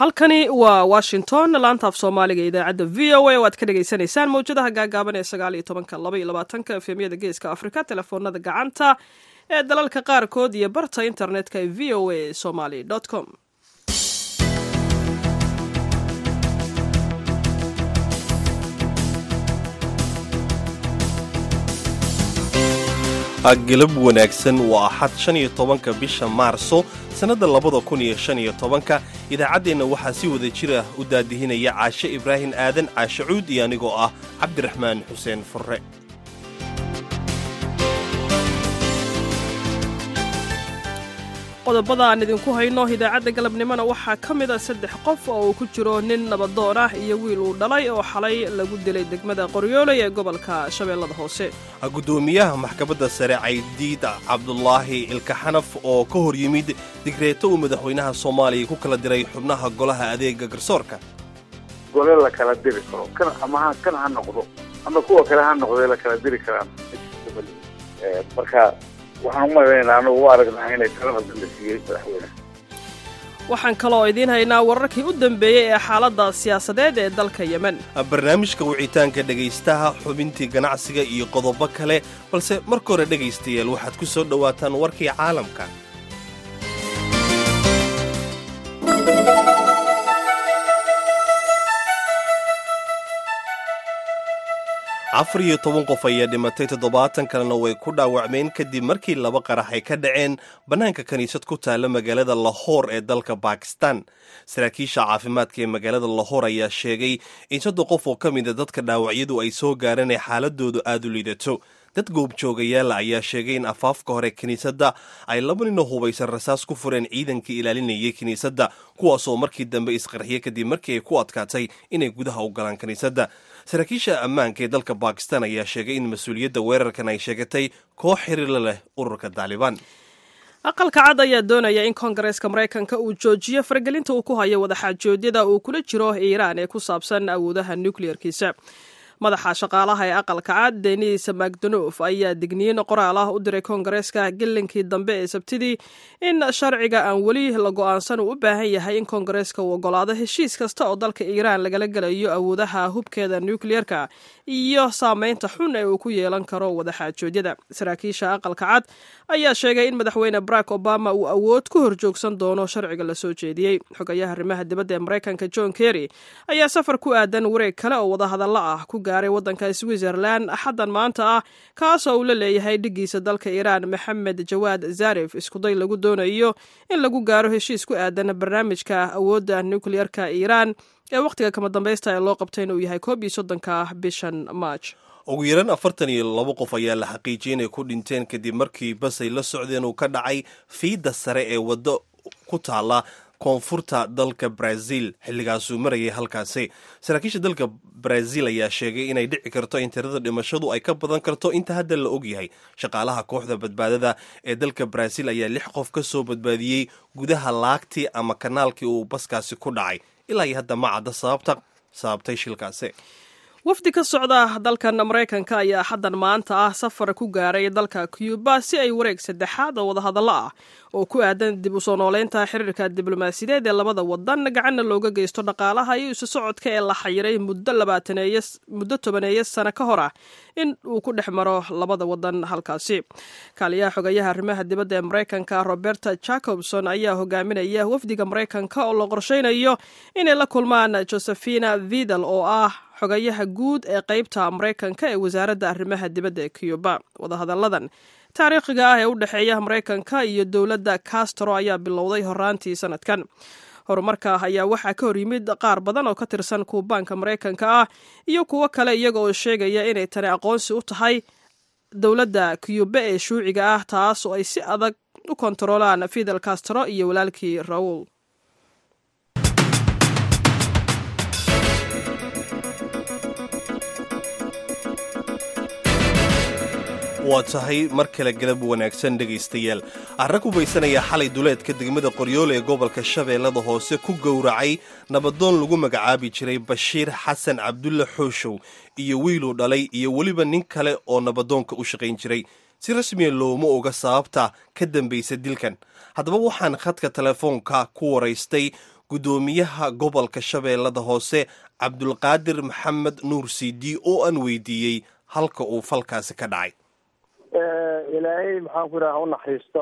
halkani waa washington laanta af soomaaliga idaacadda v o a oo aad ka dhagaysanaysaan mawjadaha gaagaaban ee sagaal iyo tobanka laba iyo labaatanka efemyada geeska afrika telefoonada gacanta ee dalalka qaarkood iyo barta internetka ee v o a somaly com galab wanaagsan waa axad shan iyo tobanka bisha maarso sannadda labada kun iyo shan iyo tobanka idaacaddeenna waxaa si wada jira u daadihinaya caashe ibraahim aadan caashe cuud iyo anigoo ah cabdiraxmaan xuseen furre qodobada aan idinku hayno idaacadda galabnimona waxaa ka mid a saddex qof oo uu ku jiro nin nabadoon ah iyo wiil uu dhalay oo xalay lagu dilay degmada qoryooley ee gobolka shabeellada hoose guddoomiyaha maxkamadda sare caydiid cabdulaahi ilkaxanaf oo ka hor yimid digreeto uu madaxweynaha soomaaliya ku kala diray xubnaha golaha adeega garsoorka gole la kala diri karo kan ama kan ha noqdo ama kuwa kale ha noqdee la kala diri karaan marka waxaan u malaynaynaa anugu u aragnaa inay talada dambe siiyey madaxweyne waxaan kaloo idiin haynaa wararkii u dambeeyey ee xaaladda siyaasadeed ee dalka yemen barnaamijka wicitaanka dhegaystaha xubintii ganacsiga iyo qodobo kale balse marka hore dhegaystayaal waxaad ku soo dhowaataan warkii caalamka afar iyo toban qof ayaa dhimatay toddobaatan kalena way ku dhaawacmeen kadib markii laba qarax ay ka dhaceen bannaanka kiniisad ku taalla magaalada lahoor ee dalka bakistan saraakiisha caafimaadka ee magaalada lahoor ayaa sheegay in soddon qof oo ka mida dadka dhaawacyadu ay soo gaareen ee xaaladoodu aad u liidato dad goobjoogayaala ayaa sheegay in afaafka hore kiniisadda ay laba nino hubaysan rasaas ku fureen ciidankii ilaalinayay kiniisadda kuwaasoo markii dambe isqarxiye kadib markii ay ku adkaatay inay gudaha u galaan kiniisadda saraakiisha ammaanka ee dalka bakistan ayaa sheegay in mas-uuliyadda weerarkan ay sheegatay koox xiriirla leh ururka taalibaan aqalka cad ayaa doonaya in koongareeska maraykanka uu joojiyo faragelinta uu ku hayo wadaxaajoodyada uu kula jiro iiraan ee ku saabsan awoodaha nukleerkiisa madaxa shaqaalaha ee aqalka cad denis macdonof ayaa digniin qoraal ah u diray koongareeska gelinkii dambe ee sabtidii in sharciga aan weli la go'aansan uu u baahan yahay in koongareeska uu ogolaado heshiis kasta oo dalka iiraan lagala gelayo awoodaha hubkeeda nukliyeerka iyo saameynta xun ee uu ku yeelan karo wadaxaajoodyada saraakiisha aqalka cad ayaa sheegay in madaxweyne barack obama uu awood ku horjoogsan doono sharciga la soo jeediyey xogayaha arrimaha dibadda ee maraykanka john kerry ayaa safar ku aadan wareeg kale oo wadahadallo ah ku gaaray waddanka switzerland axaddan maanta ah kaasoo uu la leeyahay dhigiisa dalka iiraan maxamed jawaad zarif iskuday lagu doonayo in lagu gaaro heshiis ku aadan barnaamijka awoodda nukliyerka iiraan ee wakhtiga kama dambaysta ee loo qabtay inuu yahay koob iyo soddonka bishan march ugu yaraan afartan iyo labo qof ayaa la xaqiijiyay inay ku dhinteen kadib markii basay la socdeen uu ka dhacay fiidda sare ee waddo ku taalla koonfurta dalka brazil xilligaasuu marayay halkaasi saraakiisha dalka brazil ayaa sheegay inay dhici karto in tirada dhimashadu ay ka badan karto inta hadda la og yahay shaqaalaha kooxda badbaadada ee dalka brazil ayaa lix qof ka soo badbaadiyey gudaha laagtii ama kanaalkii uu baskaasi ku dhacay ilaa iyo hadda ma cadda sababta sababtay shilkaasi wafdi ka socda dalkan maraykanka ayaa xaddan maanta ah safar ku gaaray dalka cuba si ay wareeg saddexaad oo wadahadallo ah oo ku aadan dib u soo nooleynta xiriirka diblomaasiyadeed ee labada wadan gacanna looga geysto dhaqaalaha iyo isu socodka ee la xayiray muddo labaataneye muddo tobaneeyo sano ka hor ah in uu ku dhex maro labada wadan halkaasi kaaliyaha xogayaha arrimaha dibadda ee maraykanka roberta jacobson ayaa hogaaminaya wafdiga maraykanka oo la qorsheynayo inay la kulmaan josephina vidal oo ah xogayaha guud ee qeybta maraykanka ee wasaaradda arrimaha dibadda ee cuba wadahadalladan taariikhiga ah ee u dhexeeya maraykanka iyo dowladda castro ayaa bilowday horaantii sanadkan horumarka ayaa waxaa ka hor yimid qaar badan oo ka tirsan kuubaanka maraykanka ah iyo kuwo kale iyaga oo sheegaya inay tani aqoonsi u tahay dowladda cuba ee shuuciga ah taas oo ay si adag u kontaroolaan fidel castro iyo walaalkii raul waa tahay mar kale galab wanaagsan dhegaystayaal arra kubaysanaya xalay duleedka degmada qoryoole ee gobolka shabeellada hoose ku gowracay nabadoon lagu magacaabi jiray bashiir xasan cabdulle xooshow iyo wiiluu dhalay iyo weliba nin kale oo nabadoonka u shaqayn jiray si rasmiya looma oga sababta ka dambaysa dilkan haddaba waxaan khadka telefoonka ku waraystay guddoomiyaha gobolka shabeellada hoose cabdulqaadir maxamed nuur sidi oo aan weydiiyey halka uu falkaasi ka dhacay ilaahay maxaan ku idhaha unaxariisto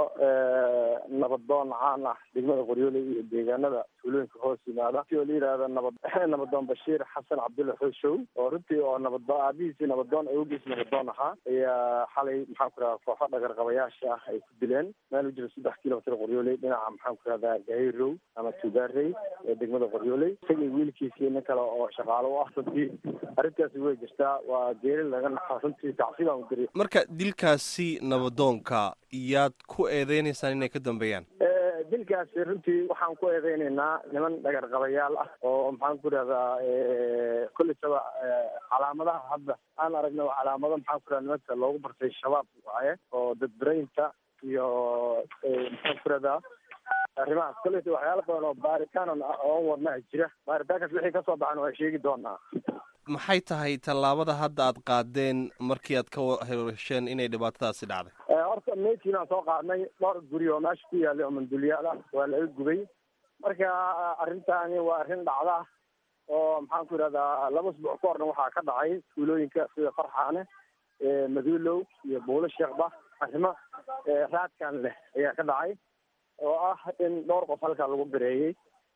nabadoon caan ah degmada qoryoole iyo deegaanada tuulooyinka hoos yimaada si oo la yidhaahda nabad nabadoon bashiir xasan cabdulla xooshow oo runtii oo nabado aabihiisii nabadoon awgiis nabadoon ahaa ayaa xalay maxaan ku idhaha kooxo dhagarqabayaasha ah ay ku dileen meel u jiro saddex kilomitr qoryooley dhinaca maxaan ku idhahda gahayrow ama tugaarey ee degmada qoryooley isagii wiilkiisii nin kale oo shaqaalo u ah runtii arrintaasi way jirtaa waa geeri laga naxa runtii tacsiibaan u diri marka dilkaasi nabadoonka yaad ku eedeynaysaan inay ka dambeeyaan dilkaasi runtii waxaan ku eedeynaynaa niman dhagarqabayaal ah oo maxaan ku idhahdaa kolleysaba calaamadaha hadda aan aragna waa calaamado maxaan ku idhahda nimanka loogu bartay shabaab waaye oo dadbaraynta iyo maxaan ku idhahdaa arrimahaas kolleysa waxyaala badan oo baaritaan oon wadnaha jira baaritaankaas wixii kasoo baxan waa sheegi doonaa maxay tahay tallaabada hadda aad qaadeen markii aad ka hesheen inay dhibaatadaasi dhacday horta meydkiin aan soo qaadnay dhowr guri oo meesha ku yaalay oo mandulyaal ah waa laga gubay marka arrintaani waa arrin dhacda oo maxaan ku idhahdaa laba usbuuc ka horna waxaa ka dhacay tuulooyinka sida farxaane maduulow iyo buulo sheekba arrimo raadkan leh ayaa ka dhacay oo ah in dhowr qof halkaa lagu bireeyey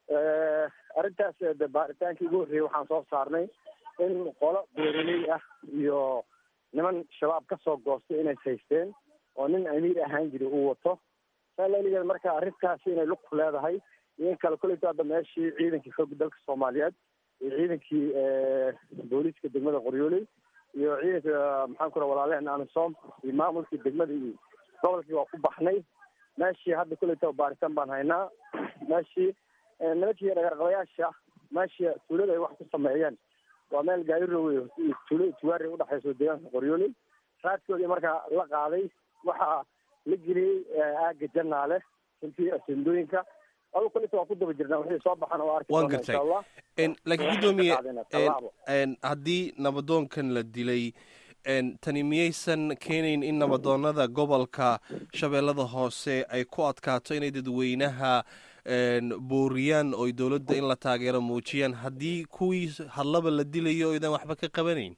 arrintaas de baaritaankii ugu horreeyey waxaan soo saarnay in qolo beeraley ah iyo niman shabaab ka soo goostay inay haysteen oo nin amiir ahaan jiri uu wato saaligeed marka arrintaasi inay lug ku leedahay iyo in kale koleyta hadda meeshii ciidankii xoogga dalka soomaaliyeed iyo ciidankii booliiska degmada qoryooley iyo ciidanka maxaan ku raha walaalehen amisom iyo maamulkii degmada iyo gobolkii waa ku baxnay meeshii hadda koleyta baaritaan baan haynaa meeshii nimankii dhagarqabayaasha meeshii tuulada ay wax ku sameeyeen waa meel gaarirowe tuulo tugaari udhexayso deegaanka qoryooley raadkoodii markaa la qaaday waxaa la geliyey aaga janaale runtii asendooyinka adu kolita waa ku daba jirnaa wixii soo baxan oo arki waan doona gartay insha allah laakiin guddoomiye tallaabo. en haddii nabadoonkan la dilay en tani miyaysan keenayn in nabadoonada gobolka shabeellada hoose ay ku adkaato inay dadweynaha en booriyaan oo dowladda in la taageero muujiyaan haddii kuwii hadlaba la dilayo oydan waxba ka qabanayn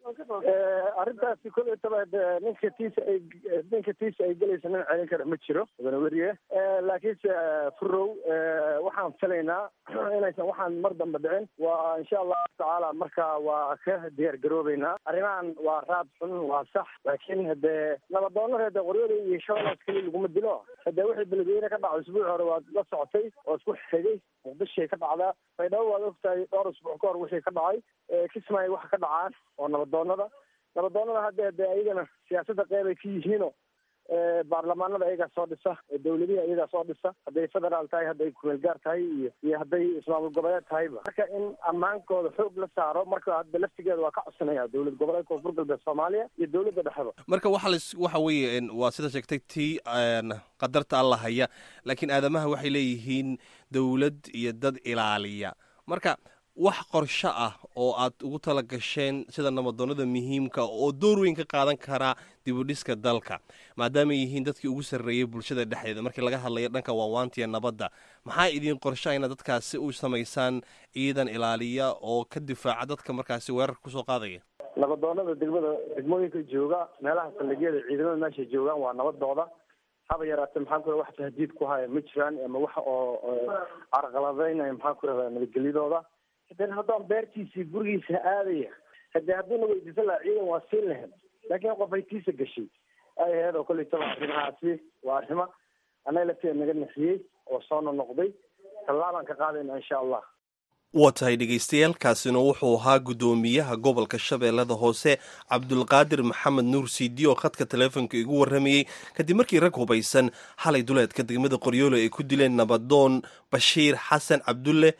arrintaasi koletaba de ninka tiisa ay ninka tiisa ay gelaysa nin celin kara ma jiro wadana weriye laakiinse furow waxaan filaynaa inaysan waxaan mar dambe dhicin waa insha allahu tacaala marka waa ka diyaar garoobeynaa arrimahan waa raad xun waa sax laakiin hadee nabadoonada hade qoryada iyo shabeellaas keliya laguma dilo hadee wixii beledweyne ka dhacay usbuuci hore waad la socotay oo isku xigay muqdishay ka dhacdaa baydhabo waad ogtahay dhowr usbuuc ka hor wixii ka dhacay kismaayo waxa ka dhacaan oo nabadoonada nabadoonada hadda de ayagana siyaasadda qeyb ay ka yihiino baarlamaanada ayagaa soo dhisa dawladihi ayagaa soo dhisa hadday federaal tahay hadday kumeelgaar tahay iyo iyo hadday ismaamul goboleed tahayba marka in ammaankooda xoog la saaro marka hadda laftigeeda waa ka codsanaya dowlad goboleed koonfur galbeed soomaaliya iyo dowladda dhexeba marka waxa las waxa weeye en waa sida sheegtay tii en qadarta alla haya laakiin aadamaha waxay leeyihiin dowlad iyo dad ilaaliya marka wax qorsho ah oo aad ugu tala gasheen sida nabadoonada muhiimka oo door weyn ka qaadan karaa dibudhiska dalka maadaama ay yihiin dadkii ugu sarreeyey bulshada dhexdeeda markii laga hadlayo dhanka waawaantiya nabadda maxaa idiin qorsha inaad dadkaasi u samaysaan ciidan ilaaliya oo ka difaaca dadka markaasi weerarka kusoo qaadaya nabadoonada degmada degmooyinka jooga meelaha saldhigyada ciidamada meesha joogaan waa nabadooda haba yaraate maxaan ku raha wax tahdiid ku haya ma jiraan ama wax oo carqaladaynaya maxaan ku rahdaa nabadgelyadooda hadeen haddaan beertiisii gurigiisa aadaya hadee hadduuna weydiisan lahaa ciidan waa siin lahayd laakiin qof ay tiisa gashay ay ahayd oo koleytaba arrimahaasi waa arrimo annaga lafteeda naga nixiyey oo soo nonoqday tallaabaan ka qaadayna insha allah waa tahay dhegaystayaal kaasina wuxuu ahaa guddoomiyaha gobolka shabeellada hoose cabdulqaadir maxamed nuur siidi oo khadka taleefonka igu warramayey kadib markii rag hubaysan xalay duleedka degmada qoryoolo ay ku dileen nabadoon bashiir xasan cabdulle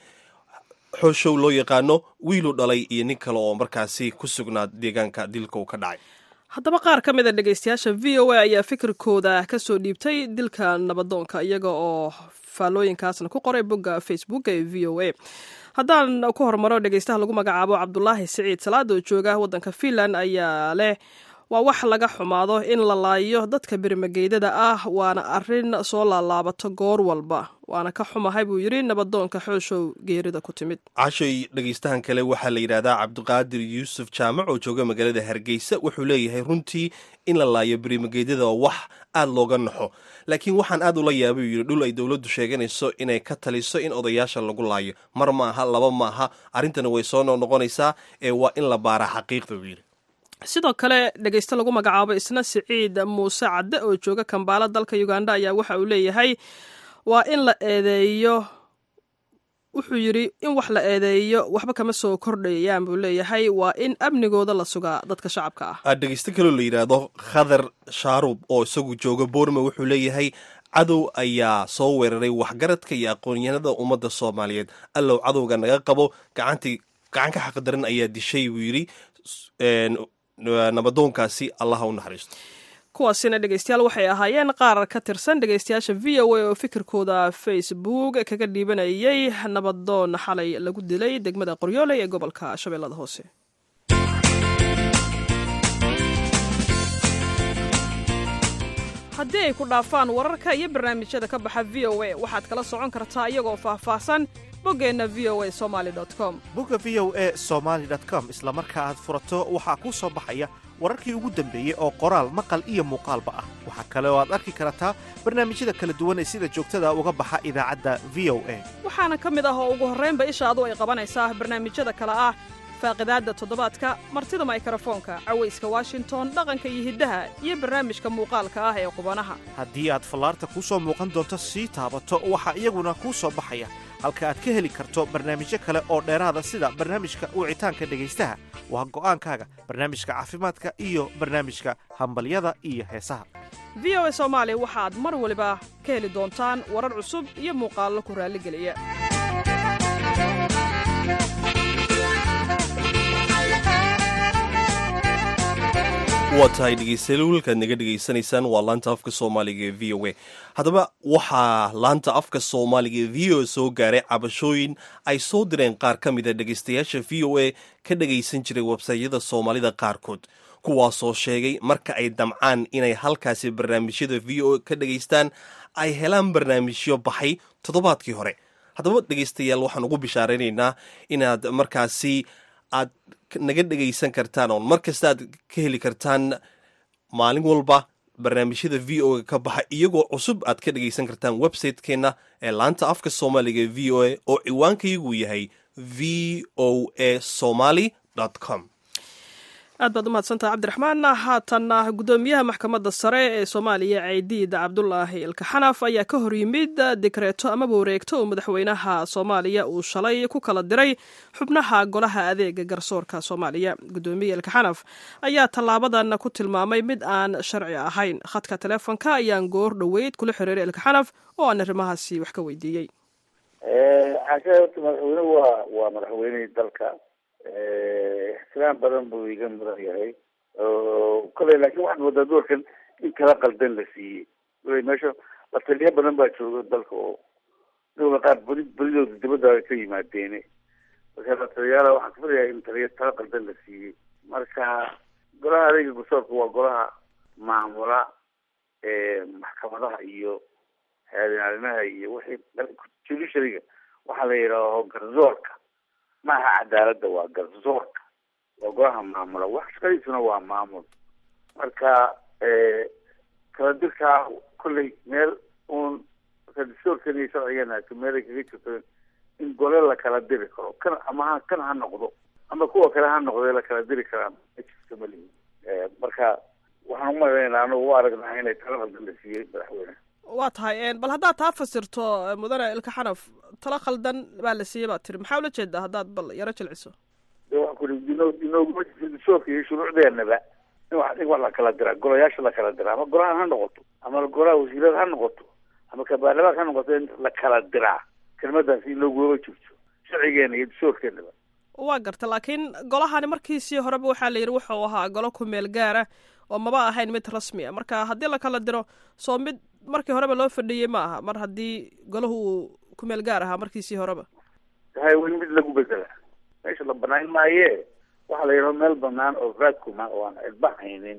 xooshow loo yaqaano wiiluu dhalay iyo nin kale oo markaasi ku sugnaa deegaanka dilka uu ka dhacay haddaba qaar ka mid a dhegaystayaasha v o a ayaa fikirkooda kasoo dhiibtay dilka nabadoonka iyaga oo faallooyinkaasna ku qoray bogga facebook ee v o a haddaan ku hormaro dhegaystaha lagu magacaabo cabdulaahi siciid salaad oo jooga waddanka finland ayaa leh waa wax laga xumaado in la laayo dadka birimageydada ah waana arrin soo laalaabato goor walba waana ka xumahay buu yidhi nabadoonka xooshow geerida ku timid cashay dhegaystahan kale waxaa la yidhahdaa cabdiqaadir yuusuf jaamac oo jooga magaalada hargeysa wuxuu leeyahay runtii in la laayo birimageedyada waa wax aad looga naxo laakiin waxaan aad ula yaabay uu yidhi dhul ay dowladdu sheeganayso inay ka taliso in odayaasha lagu laayo mar ma aha laba ma aha arrintana way soo noqnoqonaysaa ee waa in la baaraa xaqiiqda buu yidhi sidoo kale dhegayste lagu magacaabo isna siciid muuse cadde oo jooga kambaala dalka uganda ayaa waxa uu leeyahay waa in la eedeeyo wuxuu yidhi in wax la eedeeyo waxba kama soo kordhayaan buu leeyahay waa in amnigooda la sugaa dadka shacabka ah dhegaysto kaloo la yidhaahdo khadar shaarub oo isagu jooga boorma wuxuu leeyahay cadow ayaa soo weeraray waxgaradka iyo aqoonyahanada ummadda soomaaliyeed allow cadowga naga qabo gacantii gacan ka xaqdaran ayaa dishay buu yidhi nabadoonkaasi allaha u naxariisto kuwaasina dhegeystayaal waxay ahaayeen qaar ka tirsan dhegeystayaasha v o a oo fikirkooda facebook kaga dhiibanayay nabadoon xalay lagu dilay degmada qoryooley ee gobolka shabeellada hoose haddii ay ku dhaafaan wararka iyo barnaamijyada ka baxa v o a waxaad kala socon kartaa iyagoo faahfaahsan boggeenna v o a somaali com bogga v o e somaali com isla marka aad furato waxaa kuu soo baxaya wararkii ugu dambeeyey oo qoraal maqal iyo muuqaalba ah waxaa kale oo aad arki kartaa barnaamijyada kala duwan ee sida joogtada uga baxa idaacadda v o a waxaana ka mid ah oo ugu horraynba ishaadu ay qabanaysaa barnaamijyada kale ah faaqidaadda toddobaadka martida maykrofoonka cawayska washington dhaqanka iyo hiddaha iyo barnaamijka muuqaalka ah ee qubanaha haddii aad fallaarta kuu soo muuqan doonto sii taabato waxaa iyaguna kuu soo baxaya halka aad ka heli karto barnaamijyo kale oo dheeraada sida barnaamijka wicitaanka dhegaystaha waa go'aankaaga barnaamijka caafimaadka iyo barnaamijka hambalyada iyo heesaha v o a soomaali waxaad mar waliba ka heli doontaan warar cusub iyo muuqaallo ku raalligeliya waa tahay dhegeystayaal wiilkaad naga dhegaysanaysaan waa laanta afka soomaaliga ee v o a haddaba waxaa laanta afka soomaaliga ee v o a soo gaaray cabashooyin ay soo direen qaar ka mida dhegaystayaasha v o a ka dhagaysan jiray websaytyada soomaalida qaarkood kuwaasoo sheegay marka ay damcaan inay halkaasi barnaamijyada v o a ka dhagaystaan ay helaan barnaamijyo baxay toddobaadkii hore haddaba dhegaystayaal waxaan ugu bishaaraynaynaa inaad markaasi aad naga dhegaysan kartaan oon mar kasta aad ka heli kartaan maalin walba barnaamijyada v o a ka baxa iyagoo cusub aad ka dhegaysan kartaan website-keenna ee laanta afka soomaaliga v o a oo ciwaankaygu yahay v o a somaly com aad baad u mahadsantaha cabdiraxmaan haatanna guddoomiyaha maxkamadda sare ee soomaaliya ceydiid cabdulaahi ilkaxanaf ayaa ka hor yimid dikreeto amaba wareegto uu madaxweynaha soomaaliya uu shalay ku kala diray xubnaha golaha adeega garsoorka soomaaliya guddoomiye ilkaxanaf ayaa tallaabadan ku tilmaamay mid aan sharci ahayn khadka teleefonka ayaan goor dhoweyd kula xiriiray ilkaxanaf oo aan arrimahaasi wax ka weydiiyey xaasha horta madaxweyne waa waa madaxweynihii dalka ixtiraam badan buu iga mudan yahay kale laakiin waxaad moodaa doorkan in kala qaldan la siiyey wala meesha la taliya badan baa jooga dalka oo dowla qaar beri beridooda dibadda ka yimaadeene marka la taliyaala waxaan kafirayaa in taliya kala qaldan la siiyey marka golaha adeega garsoorka waa golaha maamula maxkamadaha iyo haadinaalimaha iyo wixii judiciaryga waxaa la yidhaaho garsoorka maaha cadaaladda waa garsoorka waa golaha maamula wax shaqadiisuna waa maamul marka kala dirkaa kolley meel uun dastoorkan iyo sharcigana meelay kaga jirto in gole la kala diri karo kan ama ha kan ha noqdo ama kuwa kale ha noqdee la kala diri karaa ma jirto malihi marka waxaan umalaynaa anagu u aragnaa inay tala qaldan la siiyey madaxweyne waa tahay bal haddaad taa fasirto mudane ilka xanaf tala khaldan baa la siiyey baad tiri maxaa ula jeedaa haddaad bal yaro jilciso de waxaan ku ii ino inooguma jirto dastoorka iyo shuruucdeenaba in wax in wax la kala diraa golayaasha la kala diraa ama golahan ha noqoto ama golaha wasiirada ha noqoto ama kabaarlamaanka ha noqoto in la kala diraa kelmadaasi inooguma jirto sharcigeena iyo dastoorkeenaba waa garta laakiin golahani markiisii horeba waxaa la yidhi wuxuu ahaa golo ku meel gaara oo maba ahayn mid rasmi a marka haddii la kala diro soo mid markii horeba loo fadhiyey ma aha mar haddii golahu uu ku meel gaar ahaa markiisii horeba hay weli mid lagu bedela meesha la banaan maaye waxaa la yidhaho meel banaan oo vacuuma oo aan cidba haynin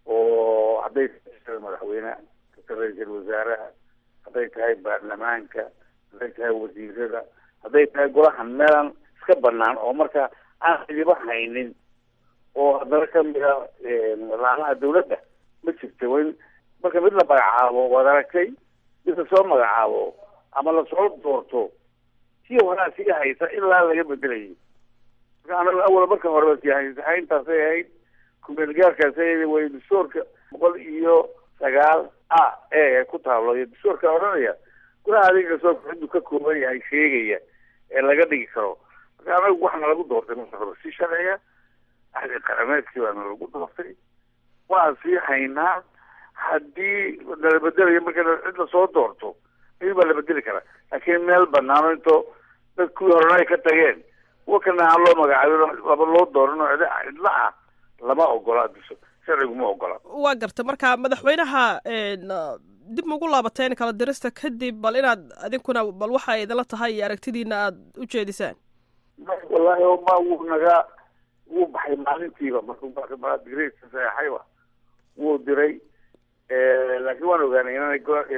oo hadday tahay madaxweyne ra-iisul wasaaraha hadday tahay baarlamaanka hadday tahay wasiirada hadday tahay golahan meelaan iska banaan oo marka aan cidiba haynin oo haddana kamida laamaha dawladda ma jirta wain marka mid la magacaabo waad aragtay mid lasoo magacaabo ama lasoo doorto sii horaa sii haysa ilaa laga bedelayay marka anaga awal marka horeba sii haysa hayntaasay ahayd kumeelgaarkaasay ahayd way dastuurka boqol iyo sagaal a e ku taablo iyo dastuurka odhanaya golaha adiga dastuurka ciduu ka kooban yahay sheegaya ee laga dhigi karo marka anagu waxaana lagu doortay marka hore si sharciga ahli qarameedkii baana lagu doortay waan sii haynaa haddii nala bedelayo marka cid lasoo doorto ayuu baa la bedeli karaa laakiin meel banaano intoo dad kuwii horena ay ka tageen kuwa kana aan loo magacaabin laba loo dooran oo cid cidla ah lama ogola sharcigu ma ogola waa garta marka madaxweynaha dib maugu laabateen kala dirista kadib bal inaad adinkuna bal waxa idinla tahay iyo aragtidiina aada u jeedisaan wallahi ma wuu naga wuu baxay maalintiiba markuu digreedka saxeexayba wuu diray laakiin waan ogaanay inana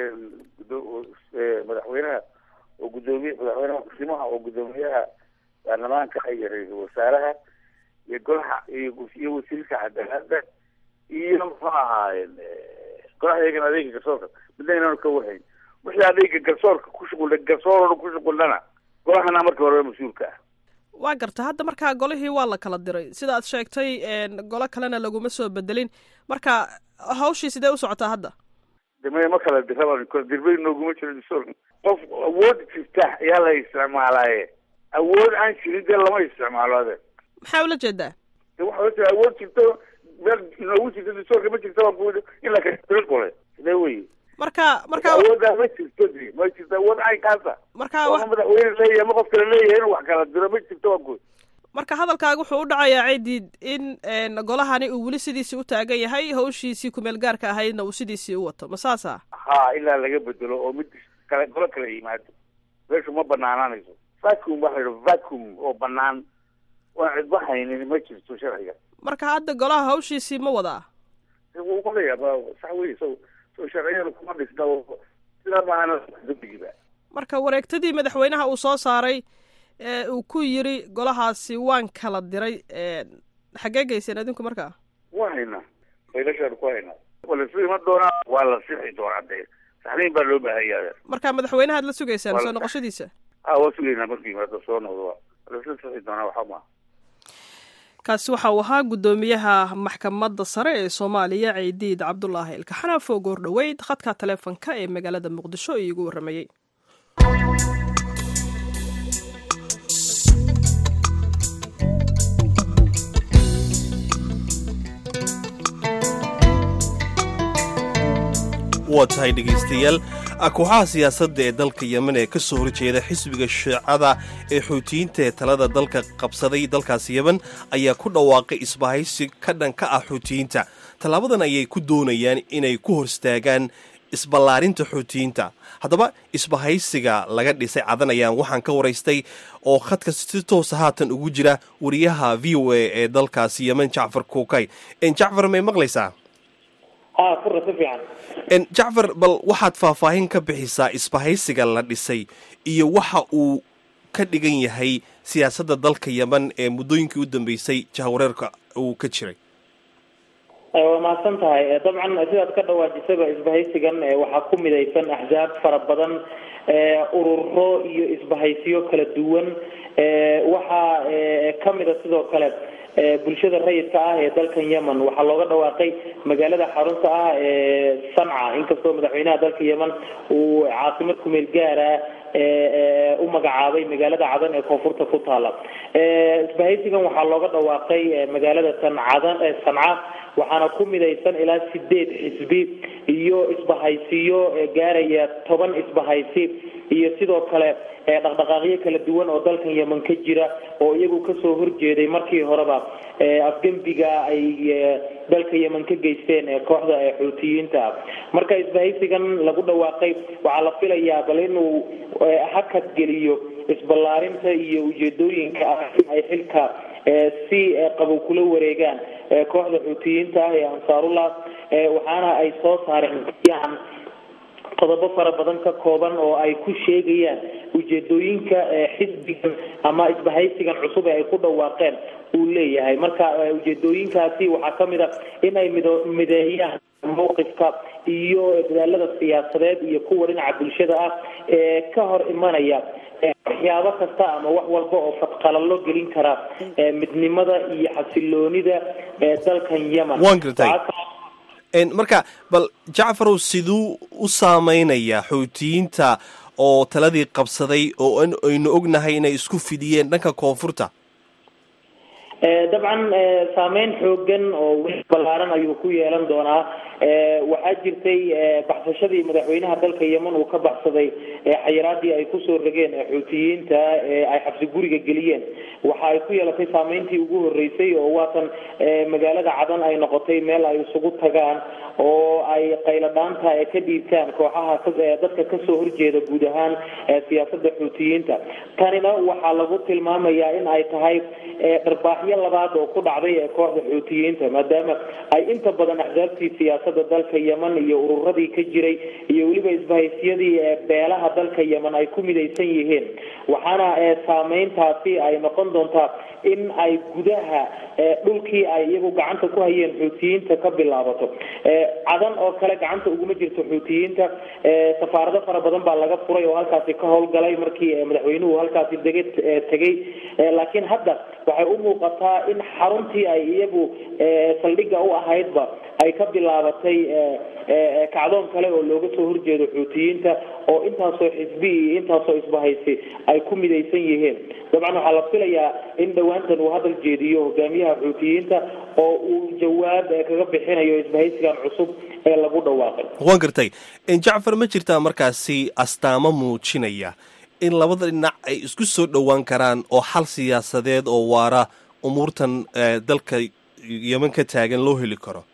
madaxweynaha oo gudoomiye madaxweynaha kusimaha oo guddoomiyaha baarlamaanka iyo ra-iisul wasaaraha iyo golaha iyo wasiirka cadaalada iyo muxuu ahaayeen golaha iyagana adeega garsoorka midna inaanu ka warhayn wixii adeega garsoorka ku shuqul garsoor ku shuqullana golahana marka horeba mas-uulka ah waa garta hadda markaa golihii waa la kala diray sida aad sheegtay golo kalena laguma soo bedelin marka hawshii sidee u socotaa hadda deme ma kala diraba dirbay nooguma jiro dastuurka qof awood jirta ayaa la isticmaalaaye awood aan jirin dee lama isticmaalo ade maxaa ula jeedaa de waxa ojea awood jirto meel inoogu jirto dastuurka ma jirta waa in la kala gole sidee wey marka marka awoodaa ma jirto de ma jirto awood caynkaasa marka ma madaxweyne leeyahay ma qof kale leeyahay inuu wax kala diro ma jirto waa guud marka hadalkaaga wuxuu u dhacayaa ciidid in golahani uu weli sidiisii u taagan yahay hawshiisii kumeel gaarka ahaydna uu sidiisii u wato ma saasa ha ilaa laga bedelo oo mid kale golo kala yimaado meeshu ma banaanaanayso vacum waxa la yidha vacum oo banaan waan cidba haynin ma jirto sharciga marka hadda golaha hawshiisii ma wadaa wuu qalayaa sax wey so so sharciyada kuma dhisna sidaa maahana dambigiba marka wareegtadii madaxweynaha uu soo saaray uu ku yiri golahaasi waan kala diray xaggee geyseen adinku markaa waa haynaa faylashaan ku haynaa waa la sugi ma doonaa waa la sixi doonaa dee saxniin baa loo baahanya marka madaxweynahaad la sugaysaan soo noqoshadiisa a waa sugaynaa markuu yimaado soo noqdo waa lasla sixi doonaa waxaa maa kaasi waxa uu ahaa guddoomiyaha maxkamadda sare ee soomaaliya ciidiid cabdulaahi ilkaxanaaf oo goor dhoweyd khadka taleefonka ee magaalada muqdisho iigu warramayey waa tahay dhegaystayaal kooxaha siyaasadda ee dalka yemen ee ka soo horjeeda xisbiga shiicada ee xuutiyiinta ee talada dalka qabsaday dalkaas yemen ayaa ku dhawaaqay isbahaysi ka dhan ka ah xuutiyiinta tallaabadan ayay ku doonayaan inay ku horstaagaan isballaarinta xuutiyiinta haddaba isbahaysiga laga dhisay cadan ayaan waxaan ka waraystay oo khadka si toosa haatan ugu jira wariyaha v o a ee dalkaasi yemen jacfar kuukay jacfar may maqlaysaa jacfar bal waxaad faahfaahin ka bixisaa isbahaysiga la dhisay iyo waxa uu ka dhigan yahay siyaasadda dalka yemen ee muddooyinkii u dambeysay jahwareerka uu ka jiray waa mahadsan tahay dabcan sidaad ka dhawaajisaba isbahaysigan waxaa ku midaysan axsaab fara badan ururo iyo isbahaysiyo kala duwan waxaa kamida sidoo kale bulshada rayidka ah ee dalkan yemen waxaa looga dhawaaqay magaalada xarunta ah ee sanca inkastoo madaxweynaha dalka yemen uu caasimad kumeel gaara u magacaabay magaalada cadan ee koonfurta ku taala isbahaysigan waxaa looga dhawaaqay magaalada tan cadan sanca waxaana ku midaysan ilaa sideed xisbi iyo isbahaysiyo gaaraya toban isbahaysi iyo sidoo kale dhaqdhaqaaqyo kala duwan oo dalkan yemen ka jira oo iyagu kasoo horjeeday markii horeba afgembiga ay dalka yemen ka geysteen kooxda xuutiyiinta marka isbahaysigan lagu dhawaaqay waxaa la filayaa bal inuu hakad geliyo isballaarinta iyo ujeedooyinka ah in ay xilka si qabow kula wareegaan kooxda xuutiyiinta ah ee ansaarullah waxaana ay soo saareen qodobo fara badan ka kooban oo ay ku sheegayaan ujeedooyinka xisbigan ama isbahaysigan cusub ee ay ku dhawaaqeen uu leeyahay marka ujeedooyinkaasi waxaa kamid a in ay mido mideeyaan mawqifka iyo dadaalada siyaasadeed iyo kuwa dhinaca bulshada ah ee ka hor imanaya waxyaabo kasta ama wax walba oo fadqalalo gelin kara midnimada iyo xasiloonida dalkan yemen waan gartay marka bal jacfarow siduu u saameynayaa xoutiyiinta oo taladii qabsaday oo aynu ognahay inay isku fidiyeen dhanka koonfurta dabcan saameyn xoogan oo weli ballaaran ayuu ku yeelan doonaa waxaa jirtay baxsashadii madaxweynaha dalka yemen uu ka baxsaday xayiraadii ay kusoo rogeen xuutiyiinta ay xabsi guriga geliyeen waxa ay ku yeelatay saameyntii ugu horeysay oo waatan magaalada cadan ay noqotay meel ay isugu tagaan oo ay qayladhaanta ka dhiibtaan kooxaha dadka kasoo horjeeda guud ahaan siyaasada xuutiyiinta tanina waxaa lagu tilmaamayaa in ay tahay dharbaaxyo labaad oo ku dhacday ee kooxda xuutiyiinta maadaama ay inta badan axsaabtii siyaasada dalka yemen iyo ururadii ka jiray iyo weliba isbahaysyadii beelaha dalka yemen ay ku midaysan yihiin waxaana saameyntaasi ay noqon doontaa in ay gudaha dhulkii ay iyagu gacanta ku hayeen xuutiyiinta ka bilaabato cadan oo kale gacanta uguma jirto xuutiyiinta safaarado fara badan baa laga furay oo halkaasi ka howlgalay markii madaxweynuhu halkaasi dega tegay laakiin hadda waxay u muuqataa in xaruntii ay iyagu saldhigga u ahaydba ay ka bilaabatay kacdoon kale oo looga soo horjeedo xuutiyiinta oo intaasoo xisbi iyo intaasoo isbahaysi ay ku midaysan yihiin dabcan waxaa la filayaa in dhowaantan uu hadal jeediyo hogaamiyaha xuutiyiinta oo uu jawaab kaga bixinayo isbahaysigan cusub ee lagu dhawaaqay waan gartay jacfar ma jirtaa markaasi astaamo muujinaya in labada dhinac ay isku soo dhowaan karaan oo xal siyaasadeed oo waara umuurtan dalka yemen ka taagan loo heli karo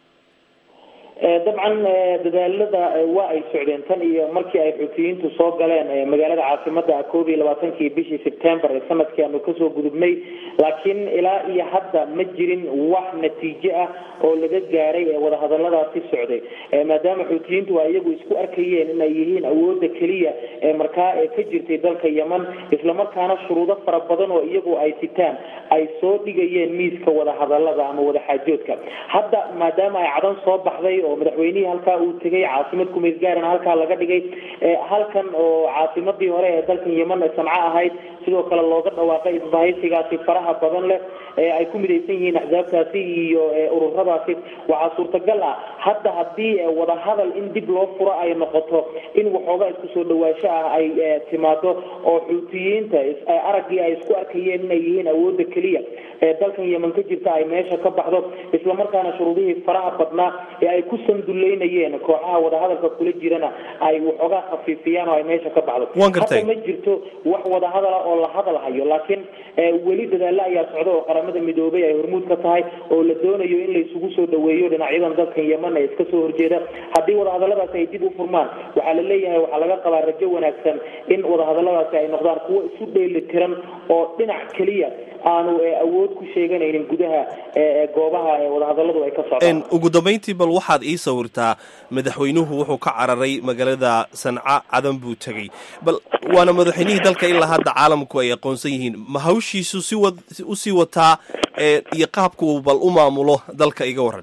dabcan dadaalada waa ay socdeen tan iyo markii ay xuutiyiintu soo galeen magaalada caasimada koob iyo labaatankii bishii sebtembar ee sanadkii aanu kasoo gudubnay laakiin ilaa iyo hadda ma jirin wax natiijo ah oo laga gaaray ee wadahadaladaasi socday maadaama xuutiyiintu ay iyagu isku arkayeen inay yihiin awooda keliya ee markaa ee ka jirtay dalka yemen islamarkaana shuruudo fara badan oo iyagu ay sitaan ay soo dhigayeen miiska wadahadalada ama wadaxaajoodka hadda maadaama ay cadan soo baxday oo madaxweynihii halkaa uu tegay caasimad kumeel gaarana halkaa laga dhigay halkan oo caasimadii hore ee dalkan yemen sanco ahayd sidoo kale looga dhawaaqay isbahaysigaasi faraha badan leh ee ay ku midaysan yihiin axsaabtaasi iyo ururadaasi waxaa suurtagal ah hadda haddii wadahadal in dib loo furo ay noqoto in waxoogaa isku soo dhawaasho ah ay timaado oo xuutiyiinta araggii ay isku arkayeen inay yihiin awooda keliya ee dalkan yemen ka jirta ay meesha ka baxdo islamarkaana shuruudihii faraha badnaa ee ay ku sanduleynayeen kooxaha wadahadalka kula jirana ay waxoogaa khafiifiyaan oo ay meesha ka baxdo hadda ma jirto wax wadahadala oo la hadal hayo laakiin weli dadaalo ayaa socda oo qaramada midoobay ay hormuud ka tahay oo la doonayo in la isugu soo dhaweeyo dhinacyadan dalkan yemen ee iska soo horjeeda haddii wadahadaladaasi ay dib u furmaan waxaa la leeyahay waxaa laga qabaa rajo wanaagsan in wadahadaladaasi ay noqdaan kuwo isu dheeli tiran oo dhinac keliya aanu awood ku sheeganaynin gudaha goobaha wadahadaladu ay ka socdaan ugu dambayntii bal waxaad ii sawirtaa madaxweynuhu wuxuu ka cararay magaalada sanca cadan buu tegey bal waana madaxweynihii dalka ilaa hadda caalamku ay aqoonsan yihiin ma hawshiisu si wa usii wataa iyo qaabka uu bal u maamulo dalka iga waran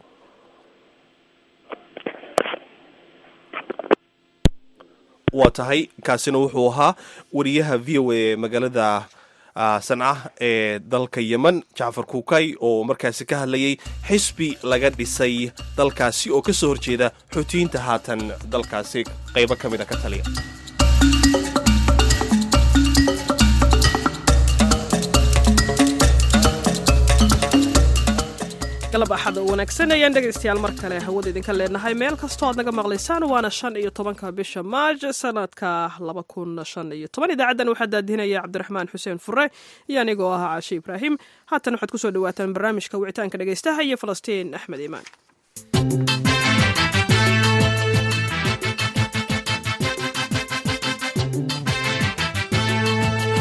waa tahay kaasina wuxuu ahaa wariyaha v o a magaalada sanca ee dalka yemen jacfar kuukay oo markaasi ka hadlayay xisbi laga dhisay dalkaasi oo ka soo horjeeda xuutiyiinta haatan dalkaasi qaybo ka mid a ka taliya galab axad oo wanaagsan ayaan dhegaystayaal mar kale hawada idinka leenahay meel kastoo aad naga maqlaysaan waana shan iyo tobanka bisha maaj sanadka laba kun shan iyo toban idaacaddan waxaa daadinaya cabdiraxmaan xuseen fure iyo anigoo ah caashe ibraahim haatan waxaad kusoo dhawaataan barnaamijka wicitaanka dhegaystaha iyo falastiin axmed iimaan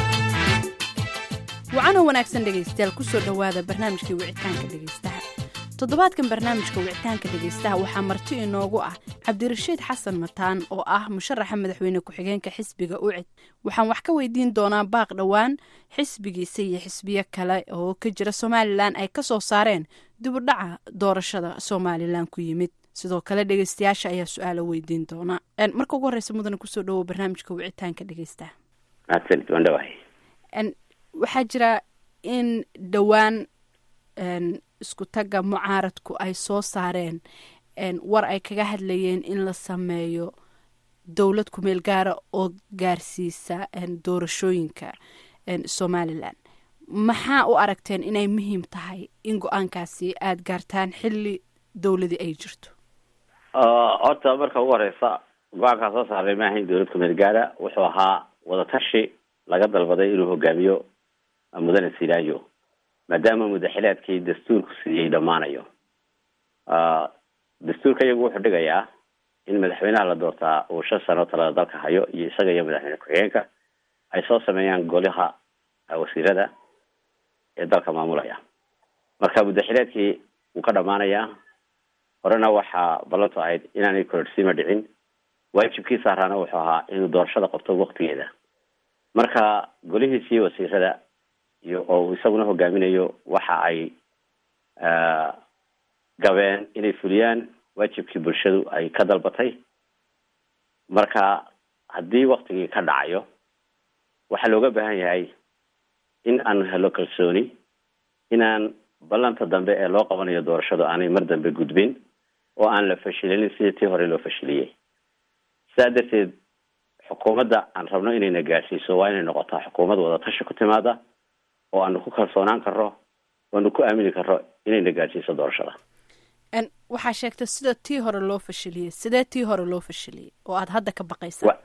wacana wanaagsan dhegaystayaal kusoo dhowaada barnaamijkii wicitaanka dhegaystaha toddobaadkan barnaamijka wicitaanka dhegaystaha waxaa marti inoogu ah cabdirashiid xasan mataan oo ah musharaxa madaxweyne ku-xigeenka xisbiga ucid waxaan wax ka weydiin doonaa baaq dhowaan xisbigiisa iyo xisbiyo kale oo ka jira somalilan ay kasoo saareen dibudhaca doorashada somalilan ku yimid sidoo kale dhegeystayaasha ayaa su-aalo weydiin doona marka ugu horeysa mudane kusoo dhawow barnaamijka wicitaanka dhegaystaha mahadsanid waan dhawahay waxaa jira in dhowaan isku tagga mucaaradku ay soo saareen war ay kaga hadlayeen in la sameeyo dowlad kumeel gaara oo gaarsiisa doorashooyinka somalilan maxaa u aragteen inay muhiim tahay in go-aankaasi aada gaartaan xilli dowladii ay jirto horta marka ugu horeysa go-aankaa soo saaray ma ahayn dowlad kumeel gaara wuxuu ahaa wadatashi laga dalbaday inuu hogaamiyo mudane silaayo maadaama mudaxilaadkii dastuurku siiyey dhammaanayo dastuurka iyagu wuxuu dhigayaa in madaxweynaha la doortaa uu shan sano talada dalka hayo iyo isaga iyo madaxweyne ku-xigeenka ay soo sameeyaan golaha wasiirada ee dalka maamulaya marka mudaxilaadkii wuu ka dhamaanayaa horena waxaa ballantu ahayd inaanay kororsiima dhicin waajibkii saaraana wuxuu ahaa inuu doorashada qabto waktigeeda marka golihiisii wasiirada iyo oo isaguna hogaaminayo waxa ay gabeen inay fuliyaan waajibkii bulshadu ay ka dalbatay marka haddii waktigii ka dhacayo waxaa looga baahan yahay in aan helo kalsooni inaan ballanta dambe ee loo qabanayo doorashadu aanay mar dambe gudbin oo aan la fashilinin sidii tii hore loo fashiliyey sidaa darteed xukuumadda aan rabno inayna gaadhsiiso waa inay noqotaa xukuumad wadatashi ku timaada oo aanu ku kalsoonaan karro oanu ku aamini karro inayna gaadhsiiso doorashada waxaa sheegtay sida tii hore loo fashiliyey sidee tii hore loo fashiliyey oo aada hadda ka baqaysaa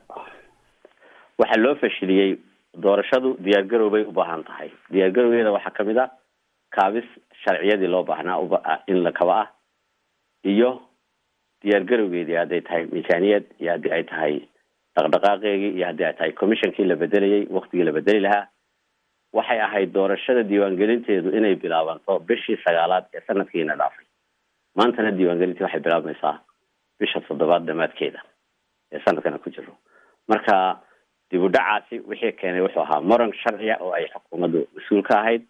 waxaa loo fashiliyey doorashadu diyaargarow bay u baahan tahay diyaargarowgeeda waxaa kamid a kaabis sharciyadii loo baahnaa in la kaba ah iyo diyaargarowgeedii hadday tahay miisaaniyad iyo haddii ay tahay dhaqdhaqaaqeegii iyo haddii ay tahay commissionkii la bedelayay waktigii la bedeli lahaa waxay ahayd doorashada diiwaangelinteedu inay bilaabanto bishii sagaalaad ee sanadkiina dhaafay maantana diiwaangelintii waxay bilaabmaysaa bisha toddobaad dhamaadkeeda ee sanadkana ku jiro marka dib u dhacaasi wixii keenay wuxuu ahaa moran sharciya oo ay xukuumaddu mas-uul ka ahayd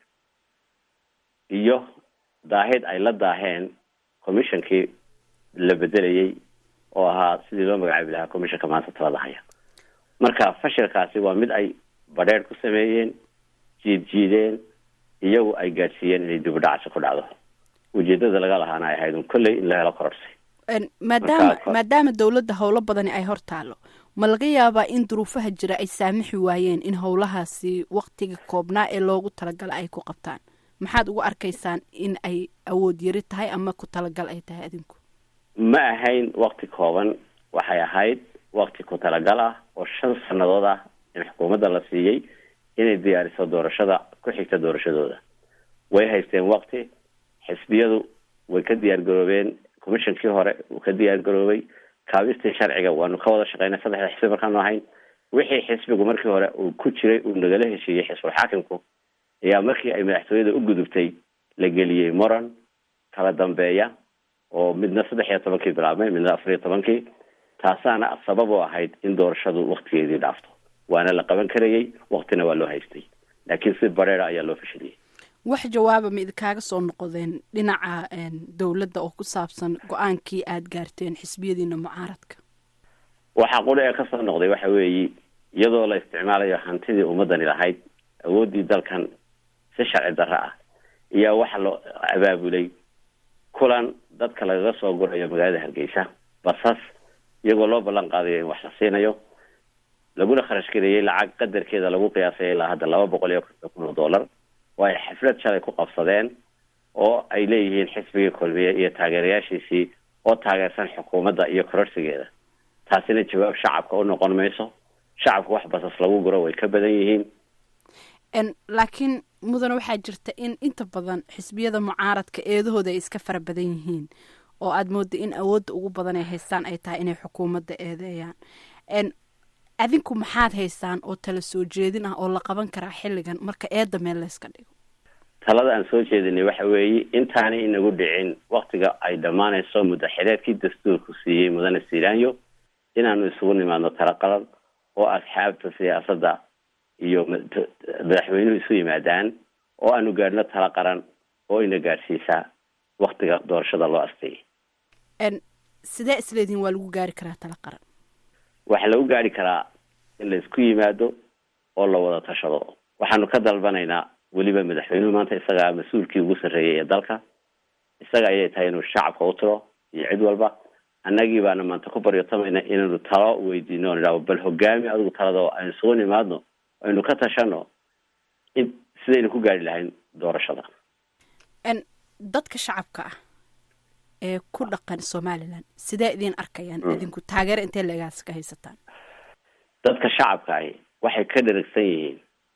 iyo daahid ay la daaheen commissionkii la bedelayay oo ahaa sidii loo magacaabi lahaa commissionka maanta talada haya marka fashilkaasi waa mid ay badheer ku sameeyeen jiid jiideen iyagu ay gaadhsiiyeen inay dib u dhacaasi ku dhacdo ujeedada laga lahaana ay ahayd un kolley in la helo kororsi maadaama maadaama dowladda howlo badani ay hor taalo ma laga yaabaa in duruufaha jira ay saamixi waayeen in howlahaasi waktiga koobnaa ee loogu talagala ay ku qabtaan maxaad ugu arkaysaan in ay awood yari tahay ama ku talagal ay tahay adinku ma ahayn wakti kooban waxay ahayd wakti ku talagal ah oo shan sanadood ah in xukuumadda la siiyey inay diyaariso doorashada ku xigta doorashadooda way haysteen wakti xisbiyadu way ka diyaar garoobeen commissionkii hore uu ka diyaar garoobay kaabistii sharciga waanu ka wada shaqeynay saddexda xisbi markaanu ahayn wixii xisbigu markii hore uu ku jiray uu nagala heshiiyey xisbul xaakimku ayaa markii ay madaxtooyada u gudubtay la geliyey moran kala dambeeya oo midna saddex iyo tobankii bilaabmay midna afar iyo tobankii taasaana sabab u ahayd in doorashadu waktigeedii dhaafto waana la qaban karayey waktina waa loo haystay laakiin si bareera ayaa loo fashiliyey wax jawaaba ma idinkaaga soo noqdeen dhinaca dowladda oo ku saabsan go-aankii aada gaarteen xisbiyadiina mucaaradka waxaa quri ee kasoo noqday waxa weeye iyadoo la isticmaalayo hantidii ummadani lahayd awooddii dalkan si sharci darro ah iyo waxa loo abaabulay kulan dadka lagaga soo gurayo magaalada hargeysa basas iyagoo loo ballan qaadayo in wax la siinayo laguna kharash gareeyey lacag qadarkeeda lagu qiyaasay ilaa hadda laba boqol iyo konton kun oo dollar oo ay xaflad shalay ku qabsadeen oo ay leeyihiin xisbigii kulmiye iyo taageerayaashiisii oo taageersan xukuumadda iyo kororsigeeda taasina jawaab shacabka u noqon mayso shacabku wax basas lagu guro way ka badan yihiin laakiin mudan waxaa jirta in inta badan xisbiyada mucaaradka eedahooda ay iska fara badan yihiin oo aada mooda in awoodda ugu badan ay haystaan ay tahay inay xukuumadda eedeeyaan adinku maxaad haysaan oo tala soo jeedin ah oo la qaban karaa xilligan marka eedda meel layska dhigo talada aan soo jeedinay waxa weeye intaanay inagu dhicin waktiga ay dhammaanayso muddo xileedkii dastuurku siiyey mudane silaanyo inaanu isugu nimaadno tala qalan oo asxaabta siyaasadda iyo madaxweynuhu isu yimaadaan oo aanu gaadhno tala qaran oo ina gaadhsiisaa waktiga doorashada loo asteeyay sidee isleedihin waa lagu gaari karaa tala qaran waxaa lagu gaari karaa in la isku yimaado oo la wada tashado waxaanu ka dalbanaynaa weliba madaxweynuhu maanta isagaa mas-uulkii ugu sarreeyay ee dalka isaga ayay tahay inuu shacabka u tiro iyo cid walba annagii baana maanta ku baryotamayna inaynu talo weydiino on idhahdo bal hogaami adigu talada oo aynu isugu nimaadno aynu ka tashano in sidaynu ku gaari lahayn doorashada dadka shacabka ah ee ku dhaqan somalilan sidee idiin arkayaan idinku taageero intee leegaas ka haysataan dadka shacabka ahi waxay ka dheragsan yihiin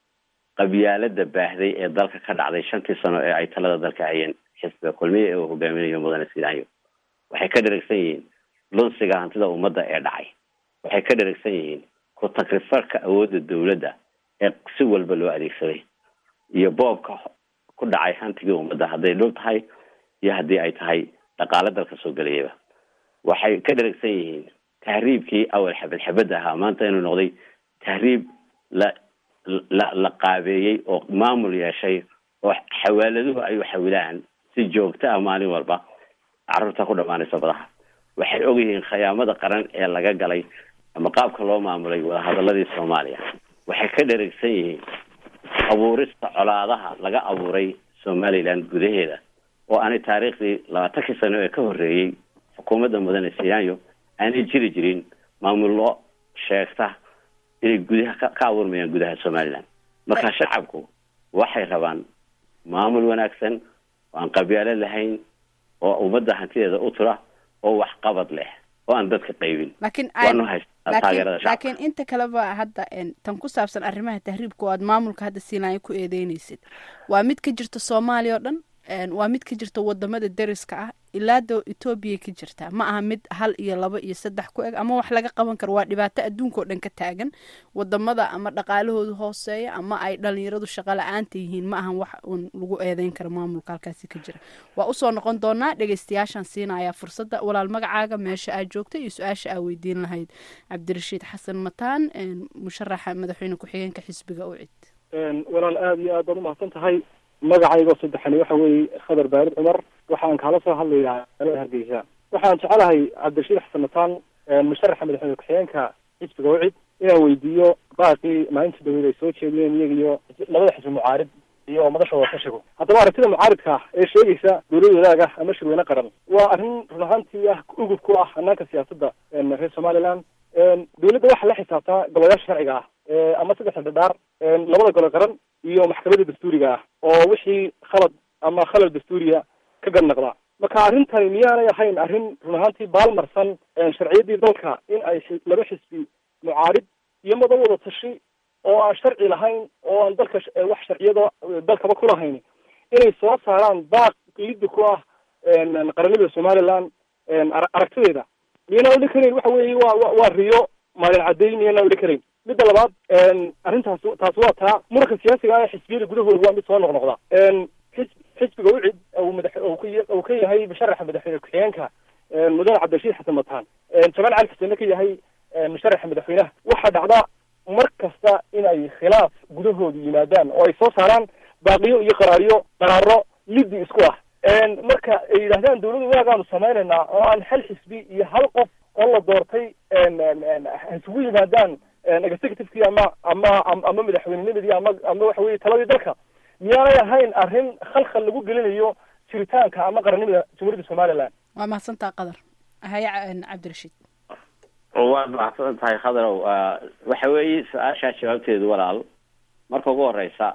qabyaalada baahday ee dalka ka dhacday shantii sano ee ay talada dalka hayeen xisbiga kulmiya ee uu hogaaminayo mudane silaanyo waxay ka dheragsan yihiin lunsiga hantida ummadda ee dhacay waxay ka dheragsan yihiin ku takrifarka awoodda dawladda ee si walba loo adeegsaday iyo boobka ku dhacay hantigii ummadda hadday dhul tahay iyo haddii ay tahay dhaqaale dalka soo gelayaba waxay ka dheragsan yihiin tahriibkii awal xabad xabadda ahaa maanta inuu noqday tahriib la la la qaabeeyey oo maamul yeeshay oo xawaaladuhu ay u xawilaan si joogto ah maalin walba carruurta ku dhamaanaysa badaha waxay ogyihiin khiyaamada qaran ee laga galay ama qaabka loo maamulay wadahadaladii soomaaliya waxay ka dheragsan yihiin abuurista colaadaha laga abuuray somaliland gudaheeda oo aanay taariikhdii labaatankii sano ee ka horreeyey xukuumadda mudane siyaanyo aanay jiri jirin maamullo sheegta inay gudaha ka ka abuurmayaan gudaha somaliland marka shacabku waxay rabaan maamul wanaagsan oo aan qabyaalo lahayn oo ummadda hantideeda u tura oo waxqabad leh oo aan dadka qaybin laakiin waanu haystaa taageerada shacabka laakiin inta kaleba hadda tan ku saabsan arrimaha tahriibka oo aad maamulka hadda siinaayo ku eedeynaysid waa mid ka jirta soomaaliya oo dhan waa mid ka jirta wadamada deriska ah ilaa da etoobiya ka jirta ma aha mid hal iyo laba iyo saddex ku eg ama wax laga qaban karo waa dhibaato adduunka oo dhan ka taagan wadamada ama dhaqaalahoodu hooseeya ama ay dhalinyaradu shaqo la-aanta yihiin ma ahan wax uun lagu eedeyn karo maamulka halkaasi ka jira waa usoo noqon doonaa dhegeystayaashaan siinayaa fursadda walaal magacaaga meesha aad joogta iyo su-aasha aa weydiin lahayd cabdirashiid xasan mataan musharaxa madaxweyne ku-xigeenka xisbiga ucid walaal aada iyo aad baad umahadsan tahay magacaygo saddexani waxa weeye khadar baarid cumar waxaan kaala soo hadlayaa magaalada hargeysa waxaan jecelahay cabdirashiid xasan mataan musharaxa madaxweyne ku-xigeenka xisbiga wacid inaan weydiiyo baaqii maalinta dhaweyd ay soo jeediyeen iyaga iyo labada xisbi mucaarid iyo madashooda ka shigo haddaba aragtida mucaaridka ah ee sheegaysa dowlad wadaag ah ama shirweyne qaran waa arrin run ahaantii ah ugub ku ah hanaanka siyaasadda reer somaliland dowladda waxaa la xisaabtaa golayaasha sharciga ah ama saddexda dhadhaar labada gole qaran iyo maxkamadda dastuuriga ah oo wixii khalad ama khalal dastuuriya ka gadnaqda marka arrintani miyaanay ahayn arrin run ahaantii baalmarsan sharciyaddii dalka in ay laba xisbi mucaarid iyo mada wada tashi oo aan sharci lahayn oo aan dalka wax sharciyada dalkaba ku lahayn inay soo saaraan baaq liddi ku ah qaranimada somaliland aragtideeda miyana odhan karayn waxa weeye wa waa riyo maalin caddayn miyana odhan karayn midda labaad arrintaas taas waa taa muranka siyaasiga ah ee xisbiyada gudahooda waa mid soo noqnoqda xis xisbiga ucid uu madax uu ka yahay musharaxa madaxweyne ku-xigeenka mudane cabdirashiid xasan mataan jamaal cali xuseenna ka yahay musharaxa madaxweynaha waxaa dhacda mar kasta in ay khilaaf gudahooda yimaadaan oo ay soo saaraan baaqiyo iyo qaraariyo qaraaro liddi isku ah marka ay yidhahdaan dawladda wanaagaanu samaynaynaa oo aan hal xisbi iyo hal qof oo la doortay isugu yimaadaan executivekii ama ama ama madaxweynenimadii ama ama waxa weye taladii dalka miyaanay ahayn arrin khalkhal lagu gelinayo jiritaanka ama qarannimada jamhuuriyadda somaliland waa mahadsantaa qadar haya cabdirashiid waad mahadsan tahay khadarow waxa weeye su-aashaa jawaabteedu walaal marka ugu horeysa